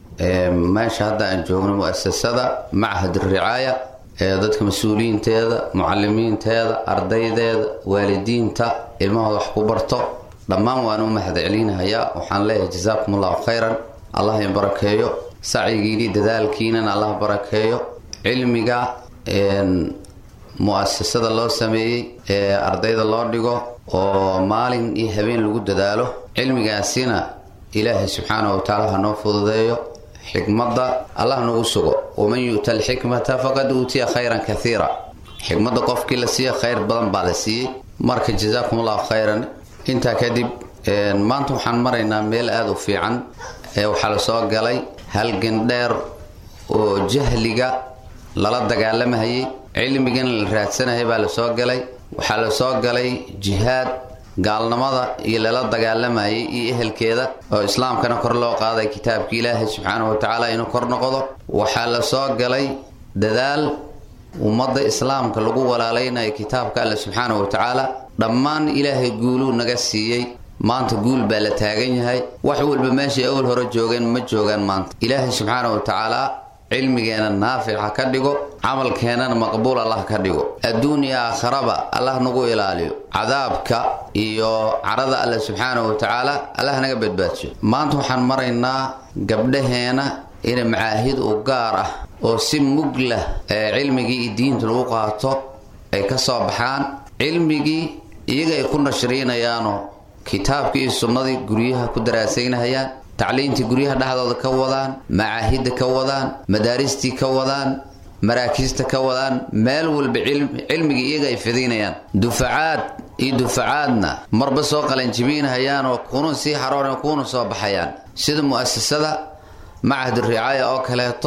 meesha hadda aan joogno mu'asasada machad ricaaya ee dadka mas-uuliyiinteeda mucalimiinteeda ardaydeeda waalidiinta ilmahooda wax ku barto dhammaan waan u mahad celinahayaa waxaan leeyahay jazaakum allahu khayran allah in barakeeyo sacyigiini dadaalkiinan allah barakeeyo cilmiga mu'asasada loo sameeyey ee ardayda loo dhigo oo maalin iyo habeen lagu dadaalo cilmigaasina ilaahay subxaana wa tacaala ha noo fududeeyo xikmadda allah nagu sugo waman yu'ta alxikmata faqad uutiya khayran kathiira xikmadda qofkii la siiya khayr badan baa la siiyey marka jazaakum allahu khayran intaa kadib maanta waxaan maraynaa meel aada u fiican ee waxaa la soo galay halgan dheer oo jahliga lala dagaalamahayay cilmigana la raadsanayay baa la soo galay waxaa la soo galay jihaad gaalnimada iyo lala dagaalamayay iyo ehelkeeda oo islaamkana kor loo qaaday kitaabka ilaahay subxaanahu wa tacaala inuu kor noqdo waxaa la soo galay dadaal ummadda islaamka lagu walaalaynayo kitaabka alle subxaanahu wa tacaala dhammaan ilaahay guuluu naga siiyey maanta guul baa la taagan yahay wax walba meeshay awal hore joogeen ma joogaan maanta ilaahay subxaanahu wa tacaala cilmigeena naafic ha ka dhigo camalkeenana maqbuul allah ka dhigo adduun iyo aakharaba allah nagu ilaaliyo cadaabka iyo carada alle subxaanahu wa tacaala allah naga badbaadiyo maanta waxaan maraynaa gabdhaheena inay macaahid u gaar ah oo si mug lah ee cilmigii iyo diinta lagu qaato ay ka soo baxaan cilmigii iyaga ay ku nashriinayaanoo kitaabkii iyo sunnadii guryaha ku daraasaynahayaan tacliintii guryaha dhexdooda ka wadaan macaahidda ka wadaan madaaristii ka wadaan maraakiista ka wadaan meel walba cilmigii iyaga ay fidinayaan dufacaad iyo dufacaadna marba soo qalanjibinahayaan oo kuna sii haroon kuna soo baxayaan sida mu'asasada macahad ricaaya oo kaleeto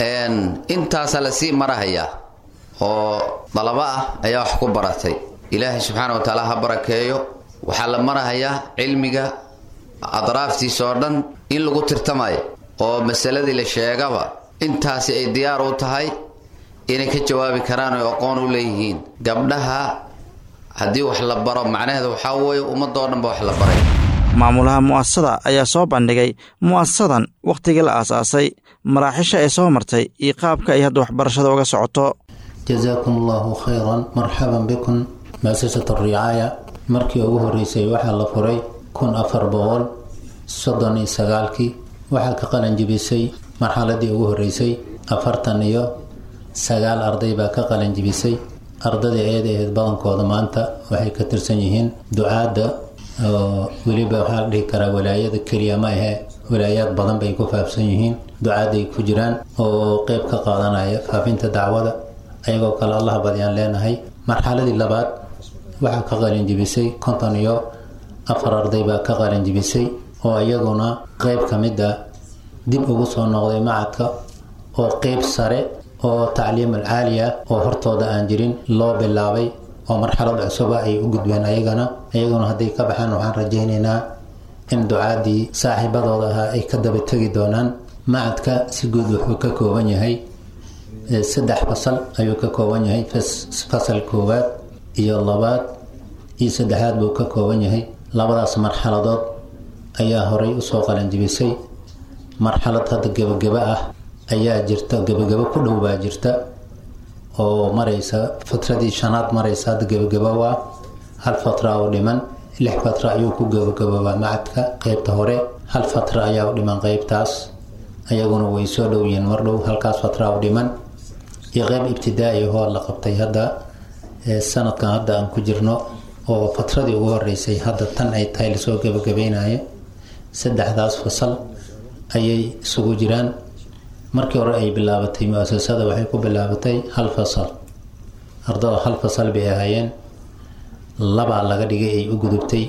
intaasaa lasii marahayaa oo dalabo ah ayaa wax ku baratay ilaahay subxaana wa tacaala ha barakeeyo waxaa la marahayaa cilmiga adraaftiisa oo dhan in lagu tirtamayo oo masaladii la sheegaba intaasi ay diyaar u tahay inay ka jawaabi karaan oy aqoon u leeyihiin gabdhaha haddii wax la baro macnaheeda waxaa weeye ummadoo dhan ba wax la baray maamulaha mu'asasada ayaa soo bandhigay mu'asasadan wakhtigii la aasaasay maraaxisha ay soo martay iyo qaabka ay hadda waxbarashada uga socoto jasaakum allahu khayran marxaban bikum muasasatu ricaaya markii ugu horeysay waxaa la furay kun afar boqol soddon iyo sagaalkii waxaa ka qalanjibisay marxaladii ugu horeysay afartan iyo sagaal arday baa ka qalanjibisay ardadii ayada ahayd badankooda maanta waxay ka tirsan yihiin ducaadda oo weliba waxaa la dhihi karaa walaayada keliya ma ahe walaayaad badan bay ku faafsan yihiin ducaadday ku jiraan oo qeyb ka qaadanaya faafinta dacwada ayagoo kale allah badyaan leenahay marxaladii labaad waxaa ka qalinjibisay konton iyo afar arday baa ka qalinjibisay oo iyaguna qeyb ka mid a dib ugu soo noqday macadka oo qeyb sare oo tacliim alcaaliya oo hortooda aan jirin loo bilaabay oo marxalad cusuba ay u gudbeen ayagana iyaguna hadday ka baxaan waxaan rajaynaynaa in ducaadii saaxiibadooda ahaa ay ka daba tegi doonaan macadka si guud wuxuu ka kooban yahay saddex fasal ayuu ka kooban yahay fasal koowaad iyo labaad iyo saddexaad buu ka kooban yahay labadaas marxaladood ayaa horay usoo qalanjibisay marxalad hadda gebageba ah ayaa jirta gebagabo ku dhow baa jirta oo maraysa fatradii shanaad maraysa hadda gebagabo waa hal fatra oo dhiman lix fatra ayuu ku gebagaboobaa macadka qeybta hore hal fatra ayaa u dhiman qeybtaas ayaguna way soo dhow yihiin mar dhow halkaas fatra u dhiman iyo qeyb ibtidaa'i hoo la qabtay hadda sanadkan hadda aan ku jirno oo fatradii ugu horeysay hadda tan ay tahay lasoo gebagabeynaya saddexdaas fasal ayay isugu jiraan markii hore ay bilaabatay mu-asasada waxay ku bilaabatay hal fasal ardada hal fasal bay ahaayeen labaa laga dhigay ay u gudubtay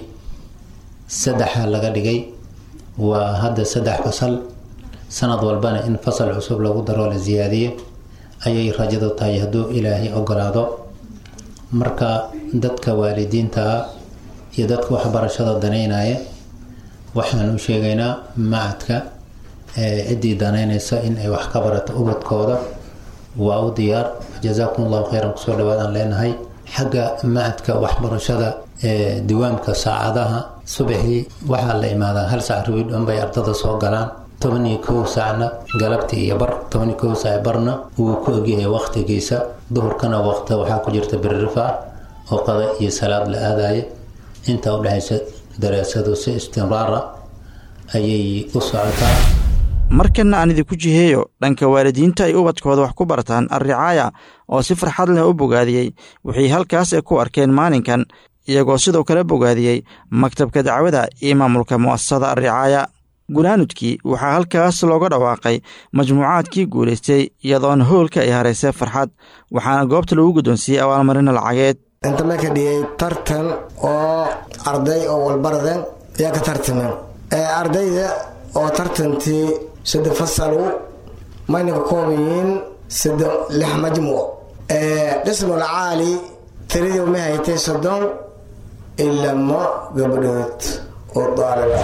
saddexaa laga dhigay waa hadda saddex fasal sanad walbana in fasal cusub lagu daro la siyaadiyo ayay rajadu tahay hadduu ilaahay ogolaado marka dadka waalidiintaa iyo dadka waxbarashada danaynaya waxaan u sheegaynaa macadka ciddii danaynaysa in ay wax ka barato ubadkooda waa u diyaar jazaakum allahu khayran kusoo dhawaadaan leenahay xagga macadka waxbarashada diwaamka saacadaha subaxii waxaa la imaadaa hal saac rabi dhan bay ardada soo galaan toban iyo kow saacna galabtii iyo bar toban iyo kow saac barna wuu ku ogyahay waqtigiisa duhurkana waqta waxaa ku jirta birrifa oo qada iyo salaad la aadaya inta udhexaysa daraasadu si istimraara ayay u socotaa markanna aan idinku jiheeyo dhanka waalidiinta ay ubadkooda wax ku bartaan alricaaya oo si farxad leh u bogaadiyey wixii halkaas ay ku arkeen maalinkan iyagoo sidoo kale bogaadiyey maktabka dacwada iyo maamulka mu'asasada alricaaya gunaanudkii waxaa halkaas looga dhawaaqay majmuucaadkii guulaystay iyadoona hoolka ay haraysay farxad waxaana goobta lagu guddoonsiiyey abaalmarina lacageed inta ma ka dhigay tartan oo arday oo walbaraden ayaa ka tartameen ardayda oo tartantii sida fasalu mayna ka kooban yihiin sida lix majmuuc dhismul caali tiradii ma haytay soddon ilamo gabdhood oo daaliba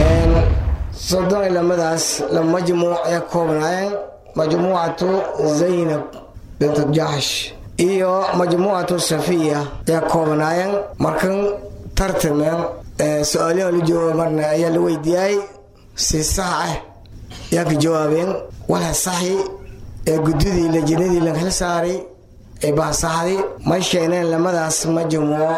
soddon ilamadaas laba majmuuc ay koobnaayeen majmuucatu zaynab bintu jaxsh iyo majmuucatu safiya ayaa koobnaayeen markan tartameen su-aalaha la jooga marna ayaa la weydiiyay si sax ah ayaa ka jawaabeen walha saxi ee gudidii lajinadii la xil saaray ee bahasaxdi may sheegneen lamadaas majmuuc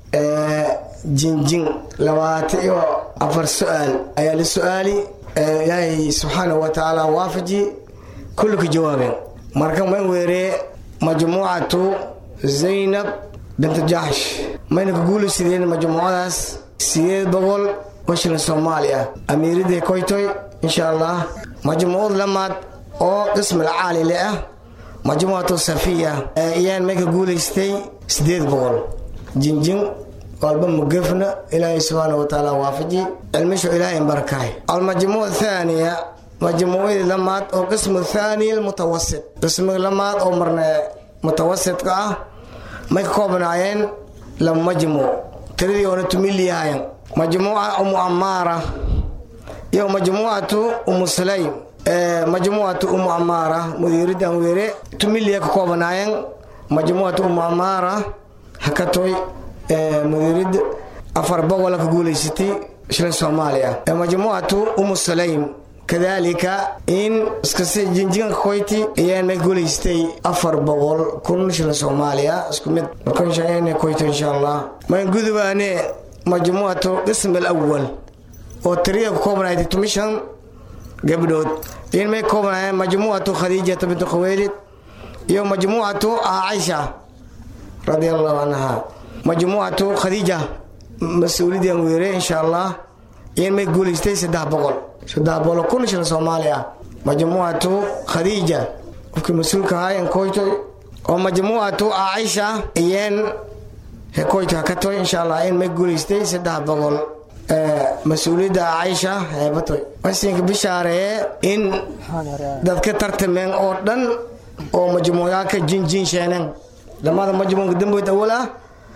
jinjin labaatan iyo afar su-aal ayaa la su-aali ilaahay subxaanahu wa tacaala waafaji kulli ka jawaabeen marka man weeree majmuucatu zaynab bintu jaxsh mayna ka guulaysideen majmuucadaas sideed boqol oo shilin soomaali ah amiiradii koytoy insha allah majmuucad lamaad oo qismil caalile ah majmuucatu safiya ayaan may ka guulaystay sideed boqol jinjin walba mugafna ilaahay subxaana wa tacaala waafaji cilmishu ilaahay barakahay almajmuuc thaaniya majmuucadii lamaad oo qismu thaani mutawasit qismiga lamaad oo marna mutawasitka ah may ka koobnaayeen laba majmuuc tiradii oona tumiliyahayan majmuuca umu amaara iyo majmuucatu umu sulaym majmuucatu umu amaara mudiiridan weere tumiliya ka koobnaayeen majmuucatu umu amaara hakatoy mudiirid afar boqola ka guulaysatay shilin soomaaliya majmuucatu umu sulaym kadalika in iskasi jinjinka koyti ayaan may guulaystay afar boqol kun shilin soomaaliya isku mid markan koyto insha allah mayn gudubaane majmuucatu qism alawal oo tiriya ku koobnayd tumishan gabdhood in may koobnaayeen majmuucatu khadiijata bintu khaweylid iyo majmuucatu caaisha radia allahu canha majmuucatu khadiija mas-uuliyadan weere insha allah in may guulaystay saddex boqol saddex boqol kun shilin soomaali ah majmuucatu khadiija qofkii mas-uulka ahaa en koytoy oo majmuucatu caaisha iyeen hekoyto hakatoy insha allah in may guulaystay saddex boqol mas-uuliyadda caaisha heebatoy wasinka bishaaree in dadka tartameen oo dhan oo majmuucaaka jinjin sheeneen lamada majmuuca damboyd awal ah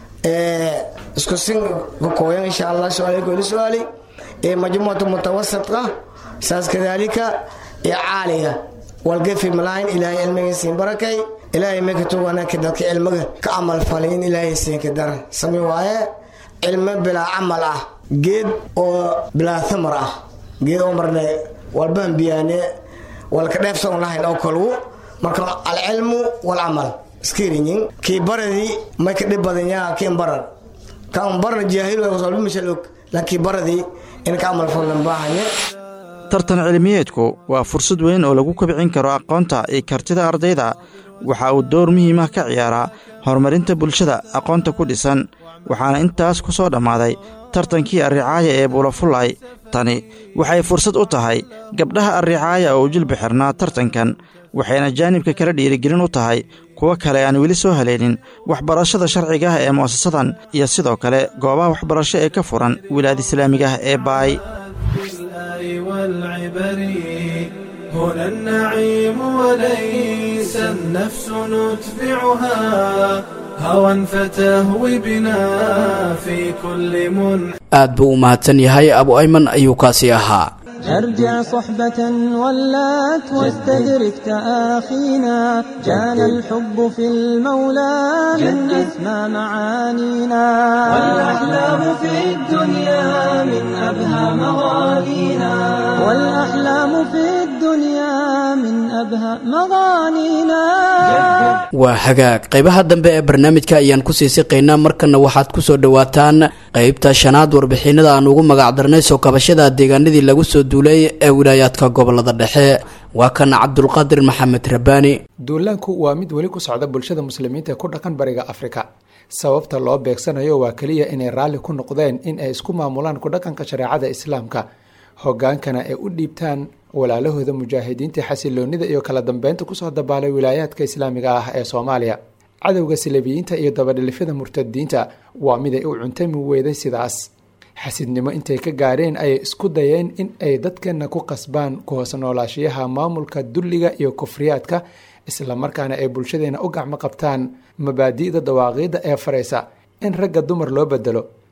isku sin kakooyan insha allah su-aalku ila su-aali ee majmuucatu mutawasidka saas kadaalika ee caaliga walgafi malahayn ilaahay cilmiga siin barakay ilaahay maka tuganaka dadka cilmiga ka camal falay in ilaahay siinka dara sami waaye cilmo bilaa camal ah geed oo bilaa thamar ah geed oo marne walbaan biyaane walka dheefsan lahayn oo kalgu marka alcilmu walcamal iskiriyin kii baradii may ka dhib badan yaa kiin baran kaan barna jaahil walba mashal og laakiin baradii in ka camal falan baahanye tartan cilmiyeedku waa fursad weyn oo lagu kobcin karo aqoonta iyo kartida ardayda waxa uu door muhiim ah ka ciyaaraa horumarinta bulshada aqoonta ku dhisan waxaana intaas ku soo dhammaaday tartankii arricaaya ee buulafulay tani waxay fursad u tahay gabdhaha arricaaya oo u jilbi xirnaa tartankan waxayna jaanibka kala dhiirigelin u tahay kuwo kale aan weli soo haleelin waxbarashada sharciga ah ee mu'asasadan iyo sidoo kale goobaha waxbarasho ee ka furan wilaayada islaamiga ah ee baay هنا النعيم وليس النفس نتبعها هوى فتهوي بنا في كل من aad buu u mahadsan yahay abu ayman ayuu kaasi ahaa ارجع صحبة ولات واستدرك تآخينا كان الحب في المولى من أسمى معانينا والأحلام في الدنيا من أبهى مغانينا والأحلام في الدنيا من أبهى مغانينا waa hagaag qaybaha dambe ee barnaamijka ayaan kusii siqaynaa markana waxaad ku soo dhowaataan qaybta shanaad warbixinada aan ugu magacdarnay soo kabashada deegaanadii lagu soo duulay ee wilaayaadka gobolada dhexe waa kan cabdulqaadir maxamed rabaani duulaanku waa mid weli ku socda bulshada muslimiinta ee ku dhaqan bariga afrika sababta loo beegsanayo waa keliya inay raalli ku noqdeen in ay isku maamulaan ku dhaqanka shareecada islaamka hogaankana ay u dhiibtaan walaalahooda mujaahidiinta xasiloonida iyo kala dambeynta kusoo dabaalay wilaayaadka islaamiga ah ee soomaaliya cadowga silabiyiinta iyo dabadhilifyada murtadiinta waa miday u cuntami weyday sidaas xasidnimo intay ka gaareen ayay isku dayeen in ay dadkeenna ku qasbaan ku hoos noolaashiyaha maamulka dulliga iyo kufriyaadka islamarkaana ay bulshadeena u gacmo qabtaan mabaadi'da dawaaqiidda ee faraysa in ragga dumar loo bedelo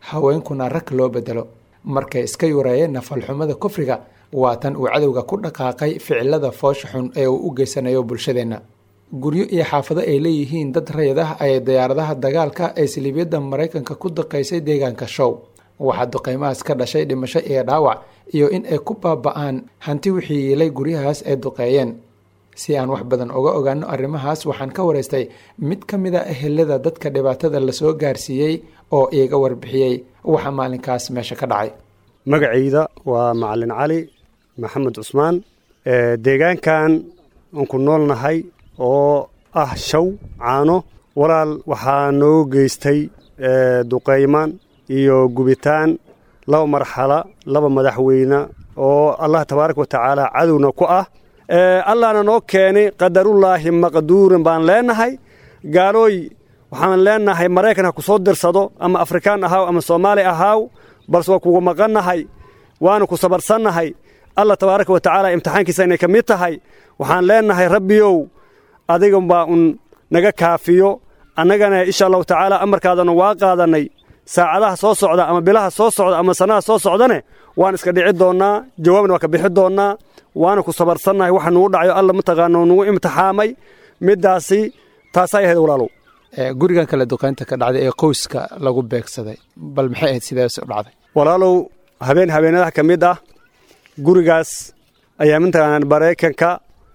haweenkuna rag loo bedelo markay iska yureeyeen nafalxumada kufriga waa tan uu cadowga ku dhaqaaqay ficilada foosha xun ee uu u geysanayo bulshadeenna guryo iyo xaafado ay leeyihiin dad rayid ah ay diyaaradaha dagaalka ee siliibyada maraykanka ku daqaysay deegaanka show waxaa duqeymahaas ka dhashay dhimasho iyo dhaawac iyo in ay ku baaba-aan hanti wixii yiilay guryahaas ay duqeeyeen si aan wax badan uga ogaano arrimahaas waxaan ka waraystay mid ka mid a ehelada dadka dhibaatada lasoo gaarsiiyey oo iiga warbixiyey waxa maalinkaas meesha ka dhacay magacayda waa macalin cali maxamed cusmaan deegaankan aan ku noolnahay oo ah shaw caano walaal waxaa noo geystay duqaymaan iyo gubitaan laba marxala laba madaxweyne oo allah tabaaraka wa tacaala cadowna ku ah allahna noo keenay qadarullaahi maqduurin baan leenahay gaalooy waxaan leenahay maraykan ha ku soo dirsado ama afrikaan ahaaw ama soomaali ahaaw balse waa kugu maqannahay waana ku sabarsannahay allah tabaaraka wa tacaala imtixaankiisa inay ka mid tahay waxaan leenahay rabbiyow adigan baa un naga kaafiyo annagana insha allahu tacaala amarkaadana waa qaadannay saacadaha soo socda ama bilaha soo socda ama sannada soo socdane waan iska dhici doonnaa jawaabna waa ka bixi doonnaa waana ku sabarsannahay waxa nugu dhacayo alla mataqaana nugu imtixaamay middaasi taasaa ahayd walaalow gurigan kale duqaynta ka dhacday ee qoyska lagu beegsaday bal maxay ahayd sidaas u dhacday walaalow habeen habeenadaha ka mid ah gurigaas ayaa mataqaanaa maraykanka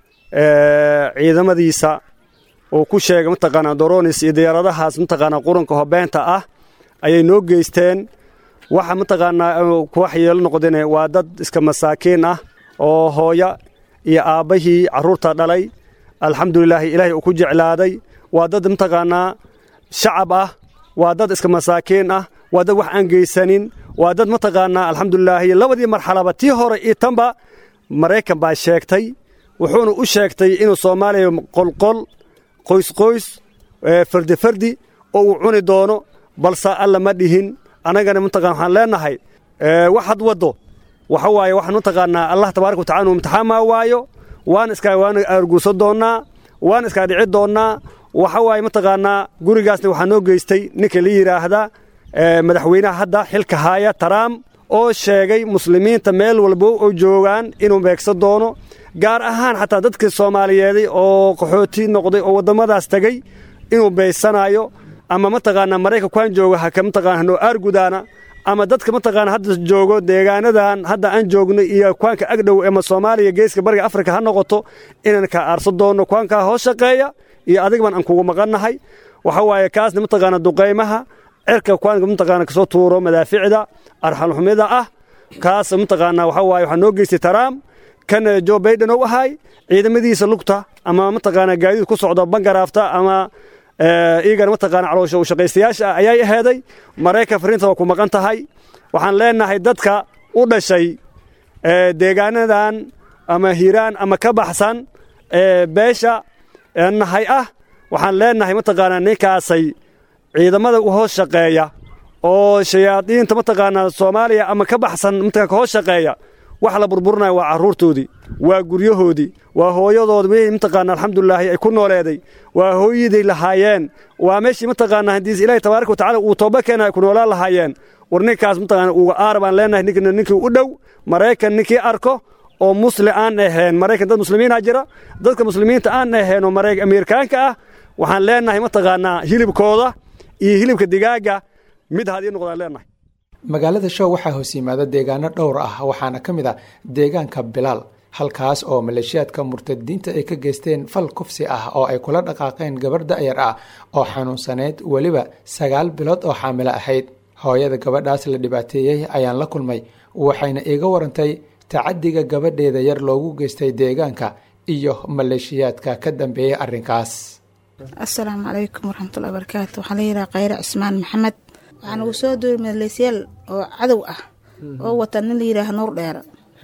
ciidamadiisa uu ku sheegay mataqaanaa doronis iyo diyaaradahaas mataqaanaa quranka hobeenta ah ayay noo geysteen waxa mataqaanaa wax yeelo noqdeen waa dad iska masaakiin ah oo hooya iyo aabbahii carruurta dhalay alxamdulilaahi ilaahay uu ku jeclaaday waa dad mataqaanaa shacab ah waa dad iska masaakiin ah waa dad wax aan geysanin waa dad mataqaanaa alxamdulilaahi labadii marxalaba tii hore iyo tanba maraykan baa sheegtay wuxuuna u sheegtay inuu soomaaliya qolqol qoysqoys fardi fardi oo uu cuni doono balse alla ma dhihin annagana mataqana waxaan leenahay waxaad waddo waxa waaye waxaan mataqaanaa allah tabaaraka watacala inuu imtixaamaa waayo waan iskaa waana arguursan doonnaa waan iskaa dhici doonnaa waxa waaye mataqaanaa gurigaasna waxaa noo geystay ninka la yidhaahda madaxweynaha hadda xilka haaya taraam oo sheegay muslimiinta meel walbo oo joogaan inuu beegsan doono gaar ahaan xataa dadkii soomaaliyeeday oo qaxooti noqday oo waddamadaas tegey inuu beysanayo ama mataqaanaa maraykan kuaan jooga haka mataqana hanoo aargudaana ama dadka mataqaana hadda joogo deegaanadan hadda aan joogno iyo kuwaanka agdhow ama soomaaliya geeska bariga afrika ha noqoto inaan kaa aarsan doonno kuwaankaa hoos shaqeeya iyo adigban aan kugu maqannahay waxa waaye kaasna mataqaana duqaymaha cirka kuwaanka mataqaana kasoo tuuro madaaficda arxalxumida ah kaas mataqaana waxa waaye waxaa noo geystay taraam kan jo baiden ou ahay ciidamadiisa lugta ama mataqaana gaadiid ku socdo bangaraafta ama iyagana mataqaana caloosha u shaqaystayaasha ah ayay aheeday maraykan fariinta waa ku maqan tahay waxaan leenahay dadka u dhashay deegaanadan ama hiiraan ama ka baxsan beesha nahay ah waxaan leenahay mataqaanaa ninkaasay ciidamada u hoos shaqeeya oo shayaadiinta mataqaanaa soomaaliya ama ka baxsan mataqana ka hoos shaqeeya wax la burburinaya waa carruurtoodii waa guryahoodii waa hooyadood wixii mataqaana alxamdulilaahi ay ku nooleeday waa hooyaday lahaayeen waa meeshii mataqaana haddii ilaahi tabaaraka watacala uu tooba keena ay ku noolaan lahaayeen war ninkaas mataqaana uga aar baan leenahay ninkina ninkii u dhow maraykan ninkii arko oo musli aan ahayn maraykan dad muslimiina jira dadka muslimiinta aan ahayn oo ameerikaanka ah waxaan leenahay mataqaanaa hilibkooda iyo hilibka digaaga mid hadii noqdaan leenahay magaalada show waxaa hoos yimaada deegaano dhowr ah waxaana ka mid ah deegaanka bilaal halkaas oo maleeshiyaadka murtadiinta ay ka geysteen fal kufsi ah oo ay kula dhaqaaqeen gabarh da'yar ah oo xanuunsaneyd weliba sagaal bilood oo xaamilo ahayd hooyada gabadhaas la dhibaateeyey ayaan la kulmay waxayna iiga warantay tacadiga gabadheeda yar loogu geystay deegaanka iyo maleeshiyaadka ka dambeeyey arrinkaas asalaamu calaykum waraxmatullahi barakaatu waxaa la yidhaha khayre cismaan maxamed waxaa nagu soo duuri maleesyaal oo cadow ah oo wata nin la yidhaaha nuur dheera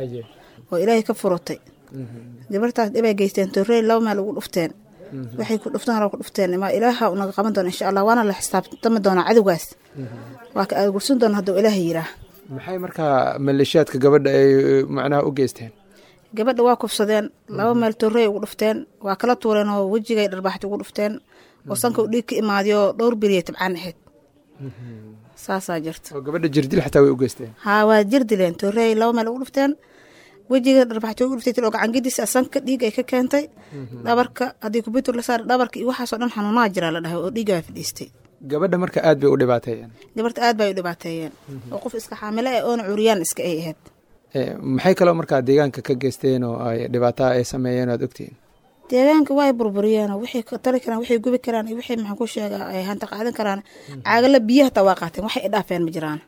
oo ilaahay ka furutay gabartaas dhibay geysteen torrey laba meel ugu dhufteen waxay ku dhuftaan ku dhufteen ma ilaaha unaga qaban doona insha allah waana la xisaabtami doonaa cadowgaas waa ka aagursan doona hadduu ilaaha yiraa maxay markaa maleeshiyaadka gabadha ay macnaha u geysteen gabadha waa kufsadeen laba meel torrey ugu dhufteen waa kala tuureen oo wejigay dharbaaxti ugu dhufteen oo sanka u dhiig ka imaadiyoo dhowr beriya tabcaan ahayd saasaa jirta oo gabadha jirdil xataa way u geysteen haa waa jir dileen toorey laba meel ugu dhufteen wejiga dharbaxto ugu dhuftay oo gacangidis sanka dhiig ay ka keentay dhabarka haddii kubitur la saara dhabarka iyo waxaasoo dhan xanuunaha jiraa la dhahay oo dhiigaa fadhiistay gabadha marka aad bay u dhibaateeyeen gabarta aad bay u dhibaateeyeen oo qof iska xaamilo ah oona cuuriyaan iska ay ahayd maxay kaloo markaa deegaanka ka geysteen oo ay dhibaataa ay sameeyeen aad ogtihiin deegaanka way burburiyeen waxay tari karaan waxay gubi karaan iyo waxay maxaan ku sheegaa ay hanta qaadan karaan caagala biyaha hataa waa qaateen waxay idhaafeen ma jiraan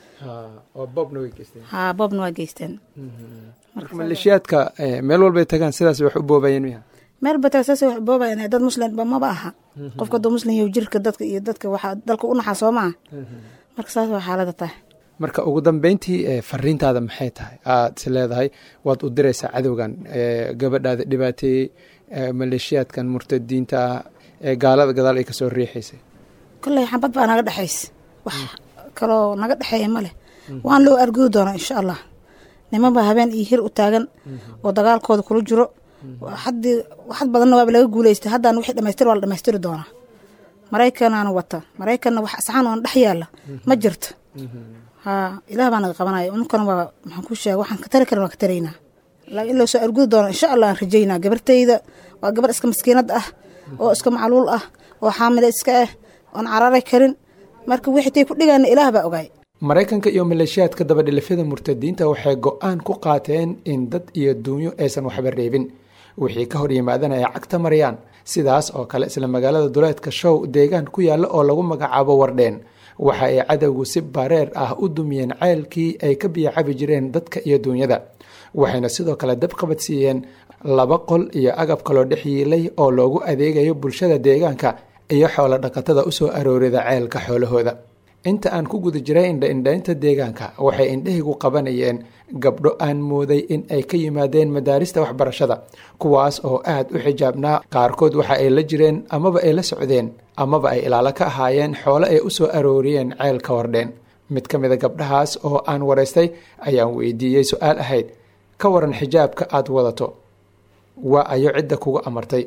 oo boobna way geysteen haa boobna waa geysteen marka maleeshiyaadka meel walbay tagaan sidaas wax u boobayeen miya meel bata saas wax boobayan dad muslimba maba aha qofka dad muslim iyo jirka dadka iyo dadka waxaa dalka u naxaa soo maa marka saas waa xaalada tahay marka ugu dambeyntii fariintaada maxay tahay aad is leedahay waad u diraysaa cadowgan gabadhaada dhibaateeyey maleeshiyaadkan murtadiinta ah ee gaalada gadaal ay kasoo riixaysay kolley xabad baa naga dhexaysa wax kaloo naga dhexeeya ma leh waan loo argudi doonaa insha allah niman baa habeen iyo hir u taagan oo dagaalkooda kula jiro haddii waxad badanna waaba laga guuleystay haddaan wixii dhamaystir waa la dhamaystiri doonaa maraykanaana wata maraykanna wax asxaan oona dhex yaalla ma jirto haa ilaah baa naga qabanaya ununkana waa maxaan ku sheega waxaan ka tari karan waa ka taraynaa laakiin in loo soo argudi doono insha allah aan rajaynaa gabartayda waa gabar iska maskiinad ah oo iska macluul ah oo xaamile iska ah oon cararay karin marka wixii tay ku dhigaana ilaah baa ogaay maraykanka iyo maleeshiyaadka dabadhilifyada murtadiinta waxay go-aan ku qaateen in dad iyo duunyo aysan waxba reebin wixii ka hor yimaadana ay cagta marayaan sidaas oo kale isla magaalada duleedka show deegaan ku yaalla oo lagu magacaabo wardheen waxa ay cadowgu si bareer ah u dumiyeen ceelkii ay ka biyacabi jireen dadka iyo duunyada waxayna sidoo kale dab qabadsiiyeen laba qol iyo agab kaloo dhex yiilay oo loogu adeegayo bulshada deegaanka iyo xoolo dhaqatada usoo aroorida ceelka xoolahooda inta aan ku guda jiray indha-indhaynta deegaanka waxay indhahaygu qabanayeen gabdho aan mooday in ay ka yimaadeen madaarista waxbarashada kuwaas oo aad u xijaabnaa qaarkood waxa ay la jireen amaba ay la socdeen amaba ay ilaalo ka ahaayeen xoolo ay usoo arooriyeen ceelka wardheen mid ka mida gabdhahaas oo aan waraystay ayaan weydiiyey su-aal ahayd ka waran xijaabka aad wadato waa ayo cidda kugu amartay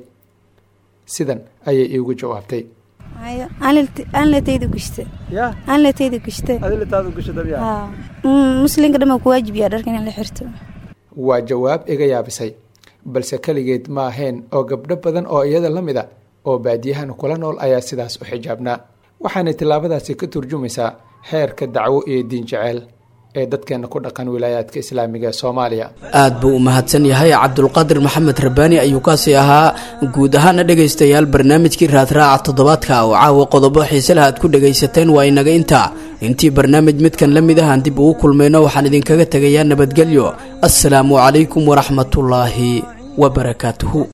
sidan ayay iigu jawaabtay anlatayda gushta anlatayda gushta muslinka dhan ku waajibiya dharka in la xirto waa jawaab iga yaabisay balse keligeed ma ahayn oo gabdho badan oo iyada la mid a oo baadiyahan kula nool ayaa sidaas u xijaabnaa waxaanay tillaabadaasi ka turjumaysaa heerka dacwo iyo diin jeceel ee dadkeena ku dhaqan wilaayaadka islaamiga ee soomaaliya aad buu u mahadsan yahay cabdulqaadir maxamed rabbaani ayuu kaasi ahaa guud ahaana dhegaystayaal barnaamijkii raadraaca toddobaadka oo caawa qodobo xiiselaha aad ku dhegaysateen waa inaga intaa intii barnaamij midkan la mid ahaan dib ugu kulmayno waxaan idinkaga tegayaa nabadgelyo assalaamu calaykum waraxmatullaahi wabarakaatuhu